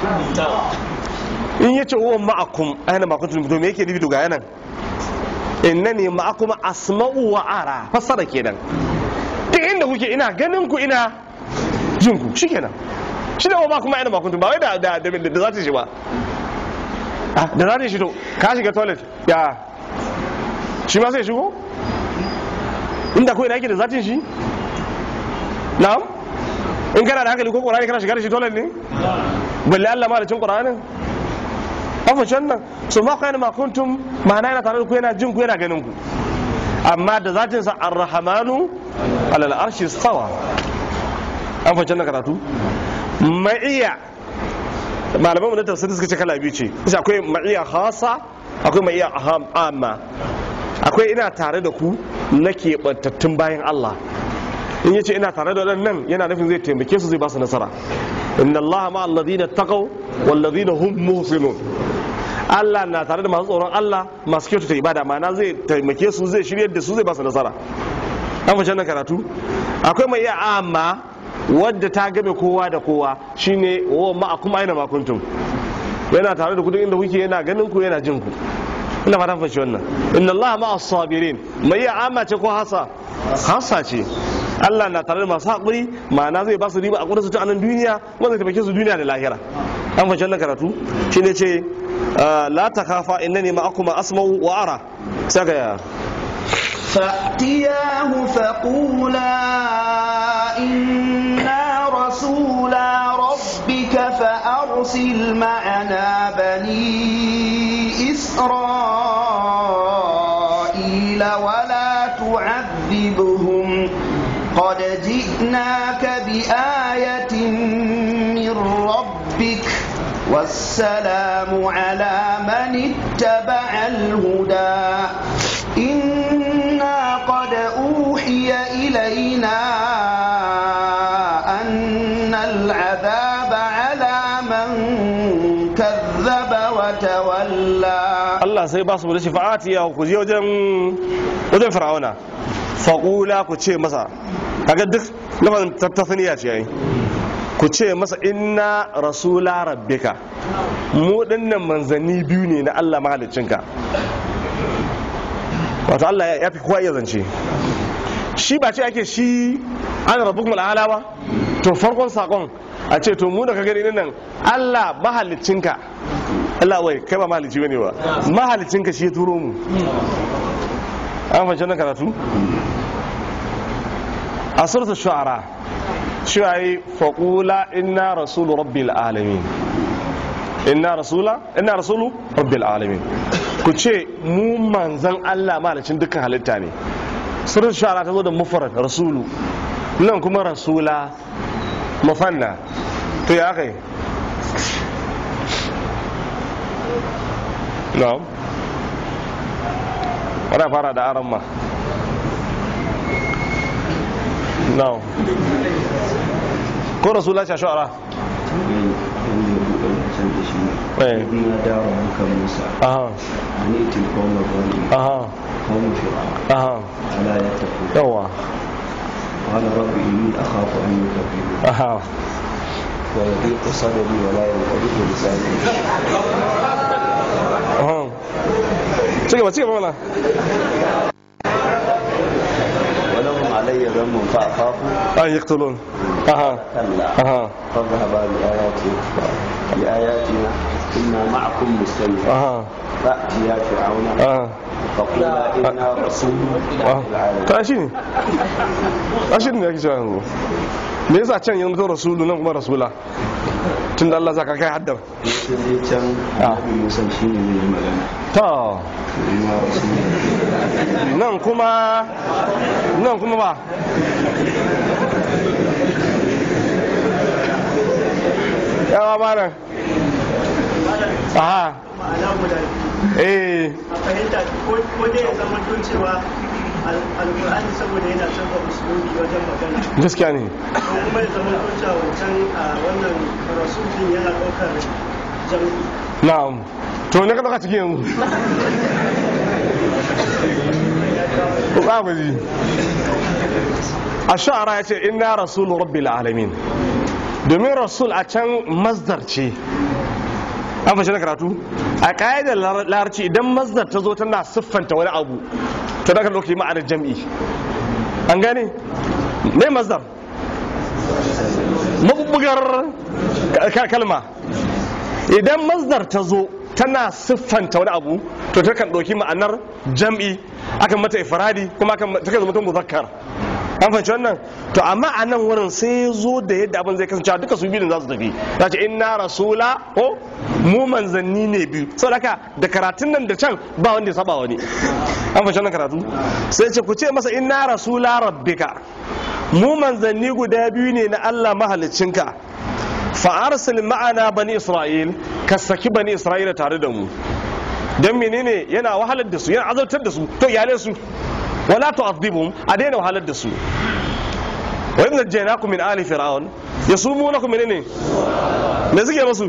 in yace wa ma'akum aina makuntum to me yake nufi to ga yanan innani ma'akum asma'u wa ara fassara kenan duk inda kuke ina ganin ku ina jin ku shikenan shi da ba kuma ina ba kuntum ba wai da da da da za ta shi ba ah da za ta shi to ka shiga toilet ya shi ma sai shigo inda ko ina yake da zatin shi na'am in kana da hankali ko qur'ani kana shiga da shi toilet ne balle Allah ma da cin qur'anin afa can nan so ma kana ma kuntum ma'ana yana tare da ku yana jin ku yana ganin ku amma da zatin sa ar-rahmanu alal arshi stawa an fahimci na karatu ma'iya malaman mu na tafsiri suka ce kala biyu ce isa akwai ma'iya khasa akwai ma'iya amma akwai ina tare da ku na keɓantattun bayan Allah in yace ina tare da nan yana nufin zai taimake su zai ba su nasara inna Allah ma alladhina taqaw wal ladina hum muhsinun Allah na tare da masu tsoron Allah masu kyautata ibada ma'ana zai taimake su zai shiryar da su zai ba su nasara an fashe nan karatu akwai mai iya amma wadda ta game kowa da kowa shine wa ma kuma aina ma kuntum yana tare da ku duk inda kuke yana ganin ku yana jin ku ina fatan fashe wannan inna Allah ma as-sabirin mai iya amma ce ko hasa hasa ce Allah na tare da masu haƙuri ma'ana zai ba su riba a kudin su ta anan duniya wanda zai taimake su duniya da lahira an fashe wannan karatu shine ce la takhafa innani ma'akuma asma'u wa ara saka ya فأتياه فقولا إنا رسولا ربك فأرسل معنا بني إسرائيل ولا تعذبهم قد جئناك بآية من ربك والسلام على من اتبع الهدى إنا قد أوحي إلينا أن العذاب على من كذب وتولى Allah sai ba su da shafa'ati ya ku je wajen wajen fir'auna faqula ku ce masa kaga duk lafazin tattafiniya ce yayi ku ce masa inna rasula rabbika mu dinnan manzanni biyu ne na Allah mahaliccinka wato Allah ya fi kowa iya zance shi ba ce ake shi an rabu kuma al'ala ba to farkon sakon a ce to mu da ka gani nan Allah mahalicinka Allah wai kai ba mahalici bane ba mahalicinka shi ya turo mu an fahimci nan karatu a suratul shu'ara cewa yi faqula inna rasulu rabbil alamin inna rasula inna rasulu rabbil alamin ku ce mu manzan Allah mahalicin dukkan halitta ne suratul shu'ara ta zo da mufrad rasulu nan kuma rasula mufanna to ya kai na'am wana fara da aran ma na'am ko rasula ce shu'ara Eh. na dawo muka musa aha ani tilkon magwani aha kawun fir'a aha ala ya tafi yawa قال رب إني أخاف أن يكذبون aha ويضيق صدري ولا ينطلق لساني aha ci gaba ci gaba mana ولهم علي ذنب فأخاف an yaqtulun aha كلا aha فاذهبا بآياتي بآياتنا إنا معكم مستمعون aha فأتيا فرعون aha فقولا إنا رسول aha العالمين ta shi ne a shi ne ake cewa yanzu me yasa can yanzu to rasulu nan kuma rasula tun da Allah zaka kai haddar sai dai can annabi Musa shine ne ya magana ta Ina rasul nan kuma nan kuma ba yawa ba nan aha ma'ana guda eh a fahimta ko ko dai ya zama to cewa al- alkur'ani saboda yana canza usulubi wajen magana gaskiya ne ko kuma ya zama to cewa wancan a wannan rasul din yana ɗaukar jami'i na'am to ne ka dauka cikin yanzu ku tsaba ji a sha'ara ya ce inna rasulu rabbil alamin domin rasul a can masdar ce an fashe na karatu a ƙa'idar larabci idan masdar ta zo tana siffanta wani abu to daga lokaci ma'anar jam'i an gane ne masdar mabubbugar ka- kalma idan masdar ta zo tana siffanta wani abu to ta kan ɗauki ma'anar jam'i akan mata ifradi kuma akan ta kan zama muzakkar an fahimci wannan to amma a nan wurin sai ya zo da yadda abin zai kasance duka su biyun za su tafi za ce inna rasula ko mu manzanni ne biyu saboda haka da karatun nan da can ba wanda ya saba wani an fahimci wannan karatu sai ce ku ce masa inna rasula rabbika mu manzanni guda biyu ne na Allah mahaliccinka fa'arsil ma'ana bani isra'il ka saki bani isra'ila tare da mu don menene yana wahalar da su yana azabtar da su to iyalai su wala tu'adhibhum a daina wahalar da su wa idh najaynakum min ali fir'aun yasumunakum menene me suke musu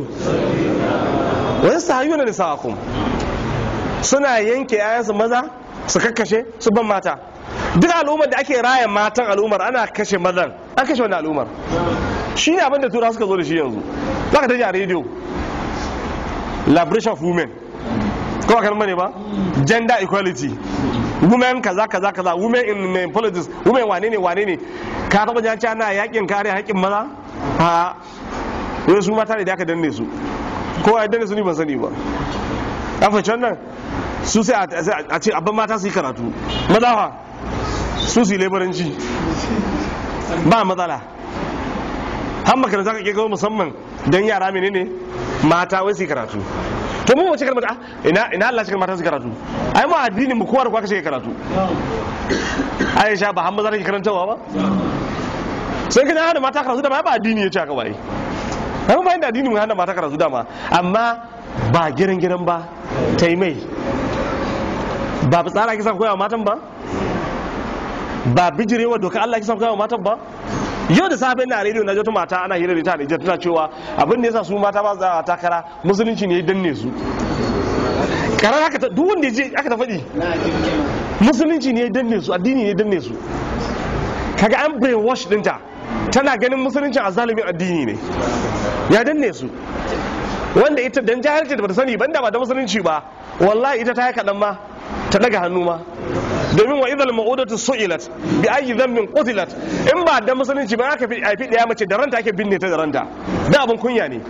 wa yastahyuna nisaakum suna yanke ayansu maza su kakkashe su ban mata duk al'ummar da ake raya matan al'ummar ana kashe mazan an kashe wani al'ummar shi ne abinda tura suka zo da shi yanzu za ka taji a rediyo liberation of women ko kan bane ba gender equality women kaza kaza kaza women in in politics women wane ne wane ne ka taba jan ana yakin kare haƙƙin maza ha wai su mata ne da aka danne su ko ya danne su ni ban sani ba an fahimci wannan su sai a- sai a ce abin mata su yi karatu maza fa su su yi laboranci ba matsala har makaranta ka ke kawo musamman don yara menene mata wai su yi karatu to mu wace kalmar ah ina ina Allah cikin mata su yi karatu ai mu addinin mu kowa da kowa kace karatu Aisha ba hamma za ta ke karantawa ba sai kana hana mata karatu da ma ba addini ya ce haka bai amma ba inda addini mu hana mata karatu dama amma ba giran giran ba ta yi mai ba tsara kisan koyawa matan ba ba bijirewa doka Allah kisan koyawa matan ba yau da safe na rediyo na wata mata ana hira da ita da tana cewa abin da yasa su mata ba za a takara musulunci ne ya danne su karar haka ta duk wanda ya je aka ta faɗi musulunci ne ya danne su addini ne ya danne su kaga an brainwash dinta tana ganin musulunci a zalimin addini ne ya danne su wanda ita dan jahilci da bata sani banda ba da musulunci ba wallahi ita ta yi kaɗan ma ta daga hannu ma domin wa idal ma'udatu su'ilat bi ayi dhanbin qutilat in ba da musulunci ba aka fi aifi daya mace da ranta ake binne ta da ranta da abun kunya ne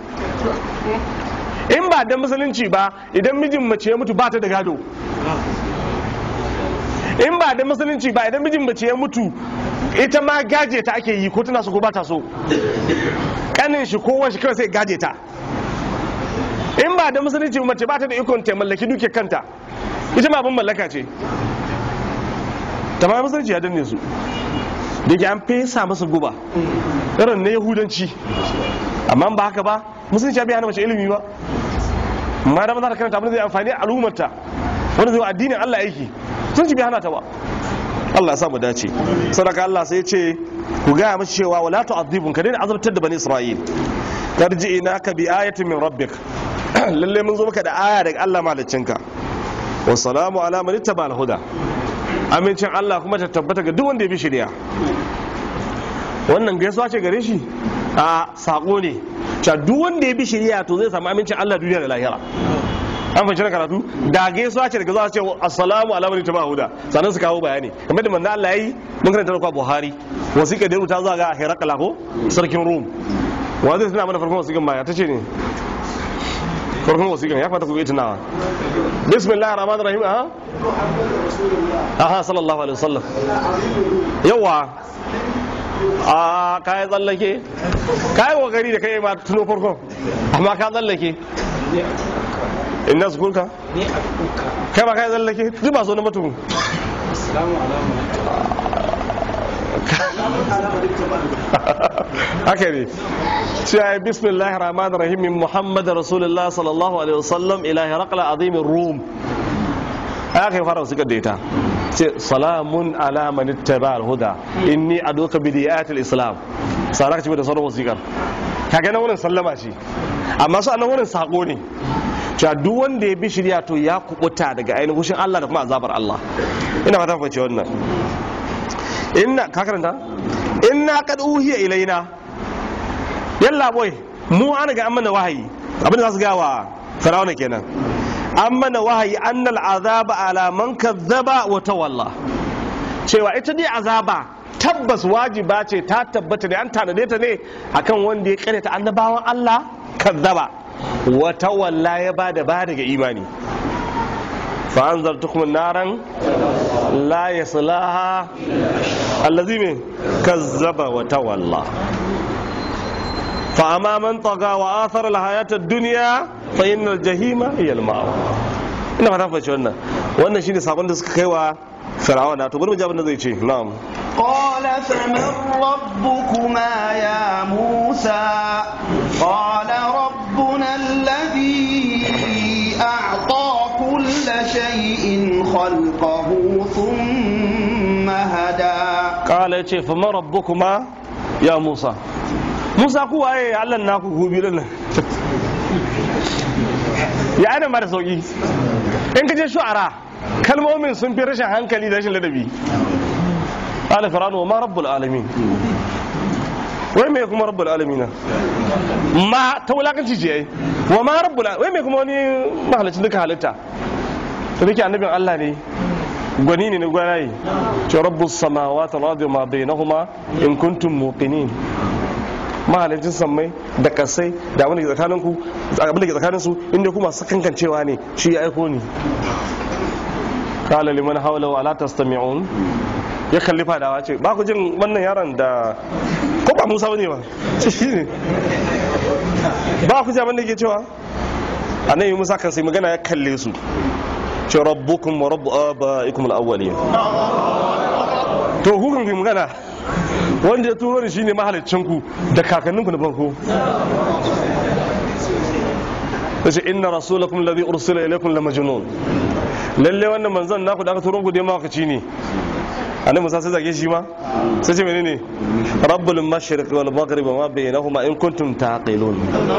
in ba da musulunci ba idan mijin mace ya mutu ba ta da gado in ba da musulunci ba idan mijin mace ya mutu ita ma gaje ta ake yi ko tana so ko ba ta so kanin shi ko shi kawai sai gaje ta in ba da musulunci ba mace ba ta da ikon ta mallaki duke kanta ita ma abin mallaka ce ta ma musulunci ya danne su da ke an fesa masa guba irin na yahudanci amma ba haka ba musulunci ya biya hana mace ilimi ba ma da maza ta karanta abin da zai amfani a al'ummarta wanda zai wa addinin Allah aiki sun ci bi hana ta ba Allah ya samu dace sadaka Allah sai ce ku gaya mashi cewa wala tu'adhibun ka daina azabtar da bani isra'il karji ina ka bi ayatin min rabbik lalle mun zo maka da aya daga Allah maliccinka wa salamu ala man ittaba al-huda amincin Allah kuma ta tabbata ga duk wanda ya bi shari'a wannan gaisuwa ce gare shi a sako ne cewa duk wanda ya bi shari'a to zai samu amincin Allah duniya da lahira an fahimci na karatu da gaisuwa ce daga zuwa ce assalamu ala man ittaba al-huda sannan su kawo bayani kamar da manzo Allah yayi mun karanta da Buhari wasiƙa da rubuta zuwa ga Herakla ko sarkin Rum wa zai tuna mana farkon wasiƙan baya ta ce ne farkon wasiƙan ya fata ku yi tunawa bismillahir rahmanir rahim aha aha sallallahu alaihi wasallam yawa a kayan tsallake kayan kokari da kai ma tuno farkon amma ka tsallake inna su kulka kai ba kayan tsallake duk ba so na mutum haka ne cewa bismillahir rahmanir rahim min muhammad rasulullah sallallahu alaihi wasallam ila hiraqla azimin rum haka ya fara wasu da ita ce salamun ala man ittaba al-huda inni aduka bi diyatil islam saraka ce da sauran wasikar kaga nan wurin sallama shi amma su annan wurin sako ne cewa duk wanda ya bi shirya to ya kubuta daga ainihin hushin Allah da kuma azabar Allah ina fata fahimci wannan inna ka karanta inna kad uhiya ilaina yalla boy mu an ga an mana wahayi abin da za su ga wa firawuna kenan an mana wahayi annal azaba ala man kazzaba wa tawalla cewa ita dai azaba tabbas wajiba ce ta tabbata da an tanade ta ne akan wanda ya karyata annabawan Allah kazzaba wa tawalla ya bada ba daga imani fa anzartukum naran la yaslaha allazi me kazzaba wa tawalla fa amma man taga wa athara al hayata ad-dunya fa innal jahima hiya al-ma'wa ina fata fa wannan wannan shine sakon da suka kai wa fir'auna to bari mu ji abin da zai ce na'am قال فمن ربكما يا موسى قال ربنا الذي أعطى كل شيء خلقه ثم هدى kala ya ce fama rabbukuma ya musa musa ku waye allan naku gobe nan ya ana mara sauki in ka je shu'ara kalmomin sun fi rashin hankali da rashin ladabi ala fir'aunu wa ma rabbul alamin wai me kuma rabbul alamin ma ta wulakanci ce yayi wa ma rabbul wai me kuma wani mahalicin duka halitta to dake annabin Allah ne gwani ne na gwanaye ce rabbus samawati wal ardi ma bainahuma in kuntum muqinin mahalicin sammai da kasai da abin da ke tsakanin ku abin da ke tsakanin su inda kuma sakankancewa ne shi ya aiko ni qala liman hawla wa la tastami'un ya kalli fadawa ce ba ku jin wannan yaron da ko ba Musa bane ba shi ne ba ku ji abin da ke cewa annabi Musa kan sai magana ya kalle su ce rabbukum wa rabbu abaikum al-awwalin to hukun ku magana wanda ya turo ni shine mahalicin ku da kakanninku na farko yace inna rasulakum alladhi ursila ilaykum la majnun lalle wannan manzon naku da aka turo ku dai mawakaci ne annabi Musa sai zage shi ma sai ce menene rabbul mashriq wal maghrib ma bainahuma in kuntum taqilun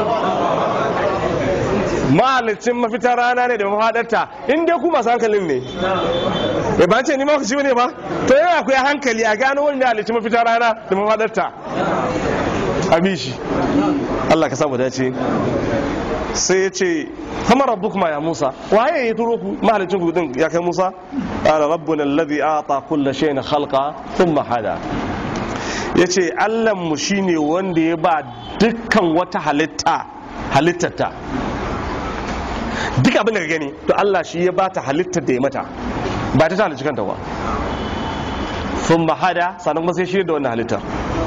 mahalicin mafita rana ne da mafadarta in dai ku masu hankalin ne bai ba ce ni mawakaci ne ba to yana akwai hankali a gano wani halicin mafita rana da mafadarta a bishi Allah ka samu dace sai ya ce kama rabbukuma ya Musa waye ya turo ku mahalicin ku din ya kai Musa qala rabbuna alladhi ata kulla shay'in khalqa thumma hada yace Allah mu shine wanda ya ba dukkan wata halitta halittata duk abin da ka gani to Allah shi ya bata halittar da ya mata ba ta halicci kanta ba sun hada sannan kuma sai shi da wannan halittar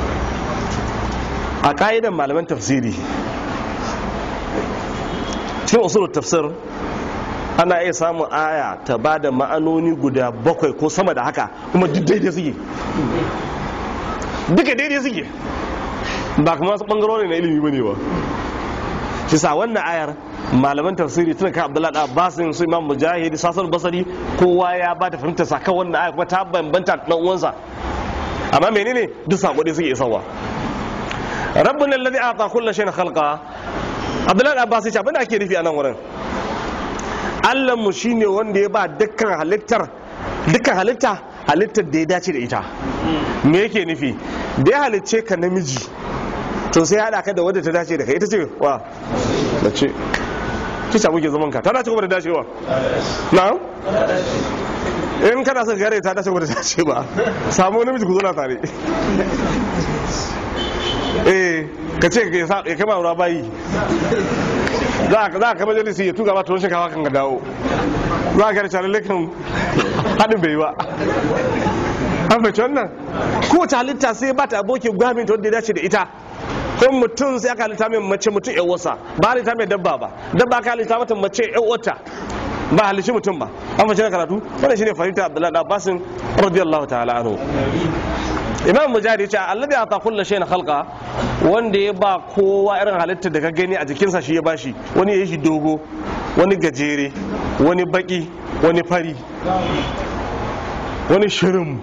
a ka'idan malaman tafsiri cikin usulul tafsir ana iya samun aya ta ba da ma'anoni guda bakwai ko sama da haka kuma duk daidai suke duka daidai suke ba kuma wasu bangarori na ilimi bane ba shi sa wannan ayar malaman tafsiri tun kan abdullahi da abbasin su imam mujahid sasan basari kowa ya ba da fahimtar sa kan wannan ayar kuma ta bambanta da dan uwansa amma menene duk sako dai suke isarwa rabbuna alladhi ata kullu shay'in khalqa abdullahi da abbas ya ce abinda ake nufi a nan wurin allah mu shine wanda ya ba dukkan halittar dukkan halitta halittar da ya dace da ita me yake nufi da ya halicce ka namiji to sai ya haɗa ka da wadda ta dace da kai ita ce wa da ce kica muke zaman ka ta dace kuma da dacewa na in kana son gare ta dace kuma da dace ba samu namiji ku zo tare eh ka ce ya kama ruwa bayi za ka kama jalisi ya tuga ba tuwon shinkafa kan ga dawo za ka gare calin kan haɗin bai ba an fahimci wannan kowace halitta sai ba ta abokin gwamin ta wanda ya dace da ita ko mutum sai aka halitta mai mace mutum yan wasa ba halitta mai dabba ba dabba ka halitta mata mace yan wata ba halishi mutum ba an fahimci na karatu wannan shine fahimta abdullahi da abbasin radiyallahu ta'ala anhu imam mujahid yace alladhi ata kullu shay'in khalqa wanda ya ba kowa irin halitta da ka gani a jikinsa shi ya bashi wani ya yi shi dogo wani gajere wani baki wani fari wani shirin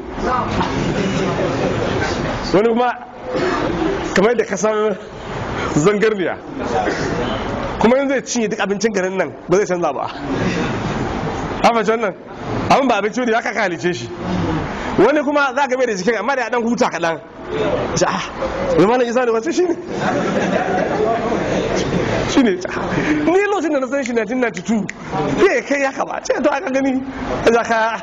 wani kuma kamar da kasar zangarniya kuma yanzu zai cinye duk abincin garin nan ba zai canza ba haka wannan abin ba abinci ne ya kaka halice shi wani kuma za ka bai da jikin amma da ya dan huta kaɗan ja zai mana isa da wasu shi ne shi ne ni lokacin da na san shi 1992 bai kai ya kaba ce to aka gani za ka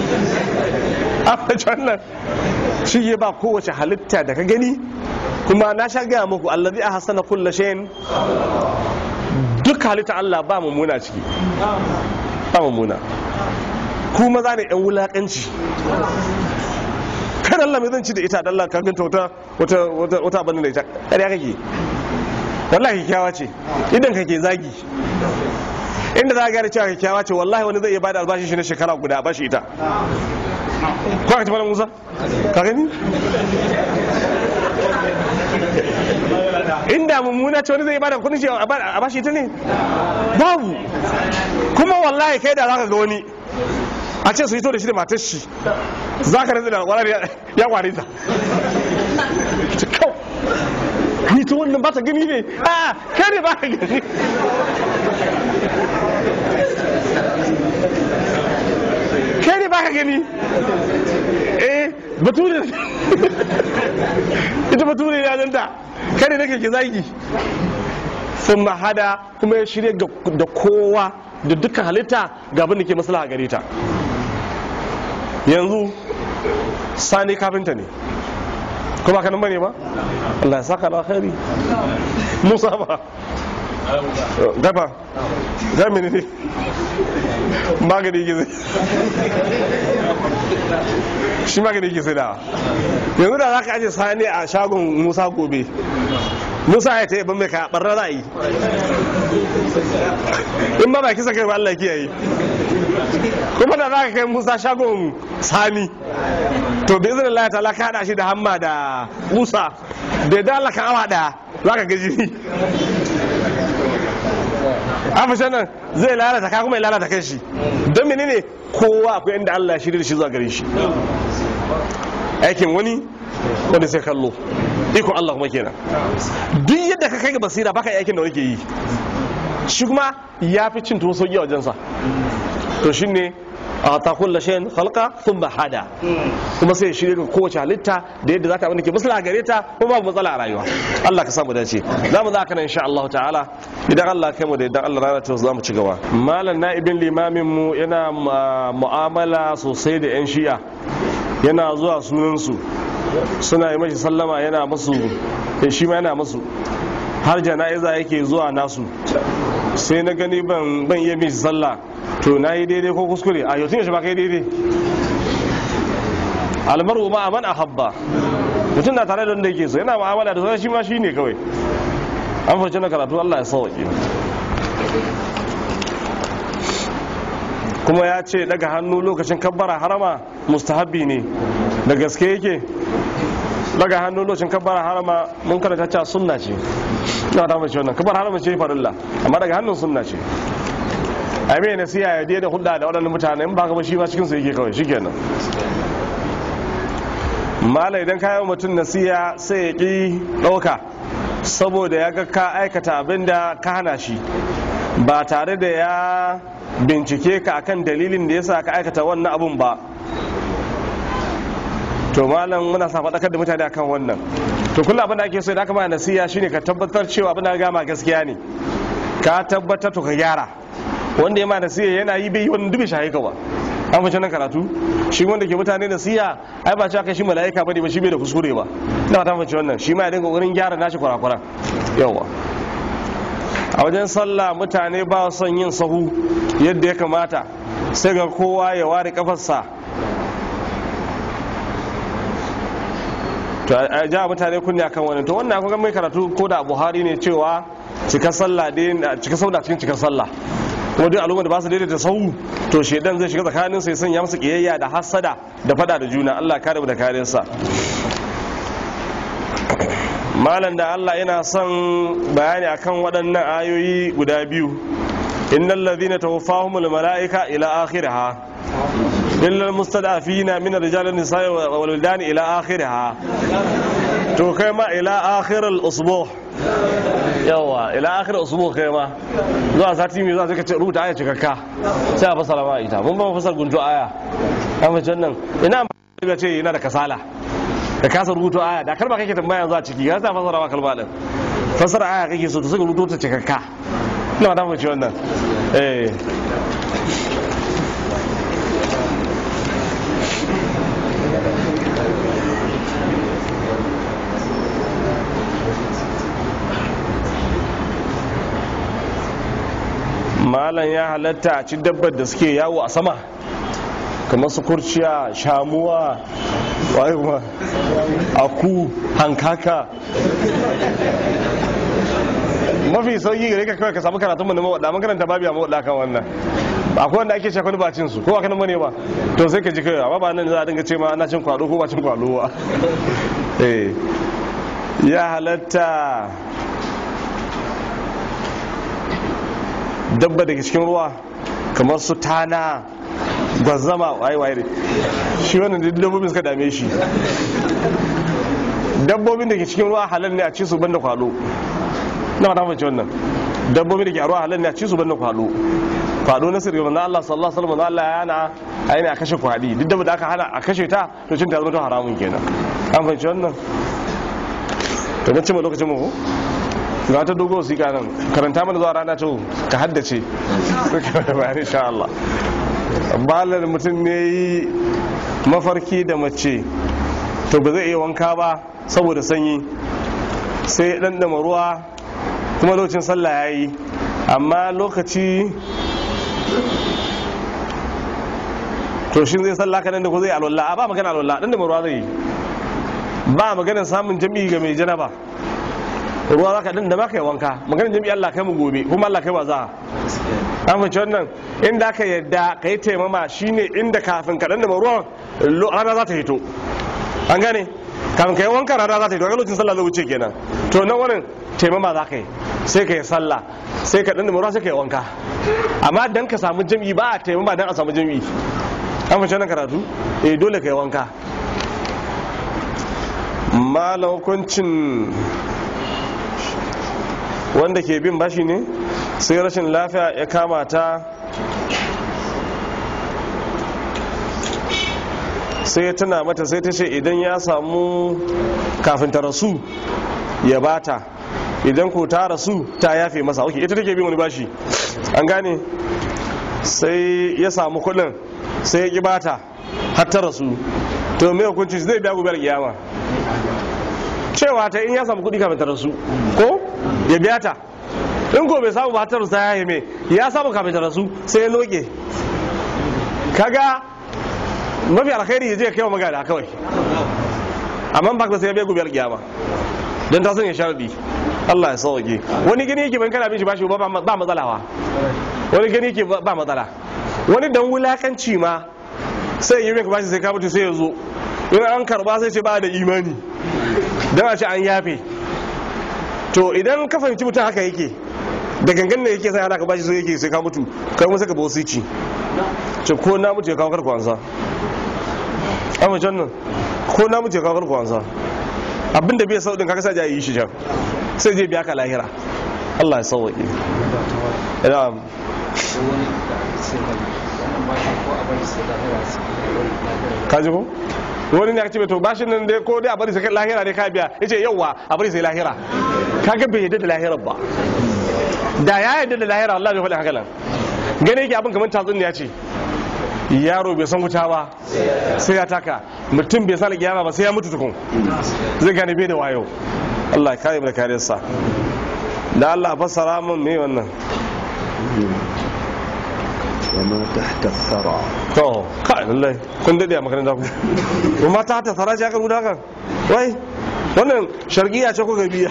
a wannan shi ya ba kowace halitta da ka gani kuma na sha gaya muku allazi a hasana kulla shayin duk halitta Allah ba mummuna ciki ba mummuna ku maza ne yan wulakanci kan Allah mai zan ci da ita da Allah ka ganta wata wata wata wata abin da ita ƙarya kake wallahi kyakkyawa ce idan kake zagi inda za ka gane cewa kyakkyawa ce wallahi wani zai iya bada albashin shi na shekara guda a bashi ita ko ka tafi Musa ka gani inda mummuna ce wani zai bada kudin shi a bashi ita ne babu kuma wallahi kai da zaka ga wani a ce su yi to da shi da matar shi za ka rinzi da kwanar ya kware ta ni to wannan ba ta gani ne a kai ne ba ka gani kai ne ba ka gani eh bature ita bature ya zanta kai ne nake ke zagi sun mahada kuma ya shirya da kowa da dukkan halitta ga abin da ke maslaha gare ta yanzu sani kafinta ne kuma kanan bane ba Allah ya saka da alkhairi Musa ba dafa zamani ne magani yake zai shi magani yake sai da yanzu da za ka aje sani a shagon musa gobe musa ya ta yi ban mai kaya barna za a yi in ba ba kisa kai ba Allah kiyaye kuma da za ka kai musa shagon sani to bai zai lalata ta ka hada shi da hamma da musa da da Allah kan awa daya za ka gaji ni afishan nan zai lalata ka kuma ya lalata kan shi don menene kowa akwai inda Allah ya shirya shi zuwa gare shi aikin wani wanda sai kallo iko Allah kuma kenan duk yadda ka kai ga basira baka yi aikin da wake yi shi kuma ya fi cin tuwo sauki a wajensa to shine a ta kulla shayin halka sun ba hada kuma sai shirya ga kowace halitta da yadda za ta abin da ke musula gare ta kuma babu matsala a rayuwa Allah ka samu dace za mu za ka nan insha Allah ta'ala idan Allah kai mu da idan Allah rana ta za mu ci gaba malam na'ibin limamin mu yana mu'amala sosai da yan shi'a yana zuwa sunansu suna yi mashi sallama yana masu shi ma yana masu har jana'iza yake zuwa nasu sai na gani ban ban iya bin sallah to na yi daidai ko kuskure a yau tun yaushe ba kai daidai almaru ma aman ahabba mutum na tare da wanda yake so yana mu'amala da sauran shi ma shi ne kawai an farce na karatu Allah ya sauke kuma ya ce daga hannu lokacin kabbara harama mustahabbi ne da gaske yake daga hannu lokacin kabbara harama mun karanta cewa sunna ce ina da mace wannan kabbara harama ce farilla amma daga hannun sunna ce ai me nasiya ya da hudda da waɗannan mutane in ba ka ba shi ma cikin su yake kawai shikenan mala idan ka yi wa mutum nasiya sai ya ƙi ɗauka saboda ya ga ka aikata abin da ka hana shi ba tare da ya bincike ka akan dalilin da yasa ka aikata wannan abun ba to malam muna sa faɗakar da mutane akan wannan to kullum abin da ake so idan aka ma nasiya shine ka tabbatar cewa abin da ka gama gaskiya ne ka tabbatar to ka gyara wanda ya ma nasiya yana yi bai yi wani dubi shahi ka ba an fice nan karatu shi wanda ke mutane nasiya ai ba cewa kai shi mala'ika bane ba shi bai da kuskure ba ina ta fice wannan shi ma ya dinga wurin gyara nashi kurakuran yawa a wajen sallah mutane ba son yin sahu yadda ya kamata sai ga kowa ya ware kafarsa to a ja mutane kunya kan wani to wannan akwai mai karatu ko da buhari ne cewa cika sallah dai cika sallah cikin cika sallah kuma duk al'umma da ba su daidaita sahu to shedan zai shiga tsakanin sai sanya musu kiyayya da hasada da fada da juna Allah kare mu da karinsa malam da Allah yana son bayani akan waɗannan ayoyi guda biyu innal ladhina tawaffahumul malaika ila akhiriha illa almustadafina min ar-rijali wan-nisa'i wal wildani ila akhiriha to kai ma ila akhir al-usbu' yawa ila akhir al-usbu' kai ma zuwa sati mai zuwa sai ka ce rubuta aya cikakka sai a fasara ma ita mun ba mu fasar gunjo aya an mace nan ina ga ce yana da kasala ka kasa rubuto aya da kalma kake tambaya yanzu a ciki ya sa fasara ma kalma din fasara aya kake so to sai ka rubuto ta cikakka ina da mace wannan eh malam ya halatta a ci dabbar da suke yawo a sama kamar su kurciya shamuwa wayewa aku hankaka mafi sauki gare ka kawai ka samu karatun mu na mawaɗa mun karanta babu a mawaɗa kan wannan akwai wanda ake cewa ba cin su ko aka nan bane ba to sai ka ji kai amma ba nan za a dinga ce ma ana cin kwado ko ba cin kwado ba eh ya halatta dabba daga cikin ruwa kamar su tana gwazama waye waye shi wannan da dabbobin suka dame shi dabbobin da ke cikin ruwa halal ne a ci su banda kwalo na mata mace wannan dabbobin da ke a ruwa halal ne a ci su banda kwalo kwado na sirri manzo Allah sallallahu alaihi wasallam Allah ya hana aini a kashe kwadi duk dabba da aka hana a kashe ta to cin ta zama to haramun kenan an fahimci wannan to na cimma lokacin mu ga ta dogo wasiƙa nan karanta mana zuwa rana to ka haddace bayan insha Allah balar mutum ne yi mafarki da mace to ba zai iya wanka ba saboda sanyi sai dan dama ruwa kuma lokacin sallah ya yi amma lokaci to shi zai sallah kanan da ko zai alwala a ba magana alwala dan dama ruwa zai yi ba maganar samun jami'i ga mai janaba ruwa za ka din da ma kai wanka maganin jami'i Allah kai mu gobe kuma Allah kai wa za an fahimci wannan inda aka yadda ka yi taimama shine inda kafin ka dan da ruwan rana za ta hito an gane kafin ka yi wanka rana za ta hito a lokacin sallah zai wuce kenan to nan wannan taimama za ka yi sai ka yi sallah sai ka dan da ruwa sai ka yi wanka amma dan ka samu jami'i ba a taimama dan a samu jami'i an fahimci wannan karatu eh dole ka yi wanka malam hukuncin wanda ke bin bashi ne sai rashin lafiya ya kama ta sai ya tuna mata sai ta ce idan ya samu kafin ta rasu ya bata idan ko ta rasu ta yafe masa ok ita take bin wani bashi an gane sai ya samu kudin sai ya ki bata har ta rasu to mai hukunci zai biya gobe kiyama cewa ta in ya samu kudi kafin ta rasu ko ya biya ta in ko bai samu ba ta rasu ya me ya samu kafin ta rasu sai ya loke kaga mafi alkhairi ya je kai wa magana kawai amma ba ka sai ya biya gobe kiyama don ta sanya sharadi Allah ya sauke wani gani yake ban kana bin shi bashi ba ba matsala wa wani gani yake ba matsala wani dan wulakanci ma sai yi ka bashi sai ka mutu sai ya zo in an karba sai ce ba da imani don a ce an yafe to idan ka fahimci mutum haka yake da gangan ne yake sai ana ka bashi sai yake sai ka mutu kai kuma sai ka ba wasu ci ce ko na mutu ya kawo karku ansa amma can nan ko na muce kawar kwansa abinda bai sau din kaga sai ya yi shi can sai je biya ka lahira Allah ya sauwaƙe ina ka ji ko wani ne ce to bashin nan dai ko dai a bari sai lahira ne ka biya yace yauwa a bari sai lahira kaga bai yadda da lahirar ba da ya yadda da lahira Allah bai faɗi haka nan gane yake abin kamar tatsuniya ce yaro bai san wuta ba sai ya taka mutum bai san kiyama ba sai ya mutu tukun zai gane bai da wayo Allah ya kare mu da kariyarsa da Allah fassara mun me wannan وما تحت الثرى to kai lallai kun dade a makaranta ku kuma ta ta fara aka rubuta kan wai wannan shargiya ce kuka biya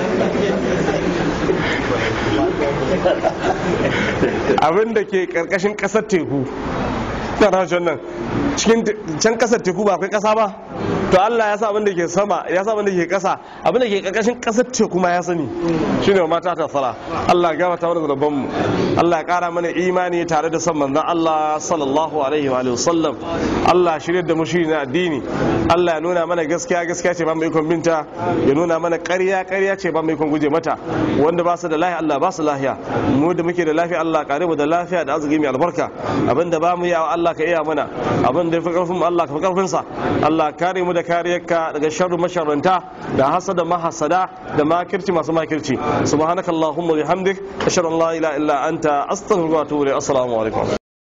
abin da ke karkashin kasar teku na rashin nan cikin can kasar teku ba akwai kasa ba to Allah ya sa abin da ke sama ya sa abin da ke kasa abin da ke karkashin kasar teku ma ya sani shine wa mata ta fara Allah ya gama tawar da mu Allah ya kara mana imani tare da son manzon Allah sallallahu alaihi wa alihi wasallam Allah shirye da mu shi na addini Allah ya nuna mana gaskiya gaskiya ce ba mu ikon binta ya nuna mana ƙarya ƙarya ce ba mu ikon guje mata wanda ba su da lafiya Allah ba su lafiya mu da muke da lafiya Allah kare mu da lafiya da arziki mai albarka abinda ba mu yi Allah ka iya mana abin da ya fi karfin mu Allah ka fi karfin sa Allah kare mu da kariyarka daga sharru masharranta da hasada mahasada da makirci masu makirci subhanakallahumma bihamdik ashhadu an la ilaha illa anta astaghfiruka wa atubu ilayk assalamu alaikum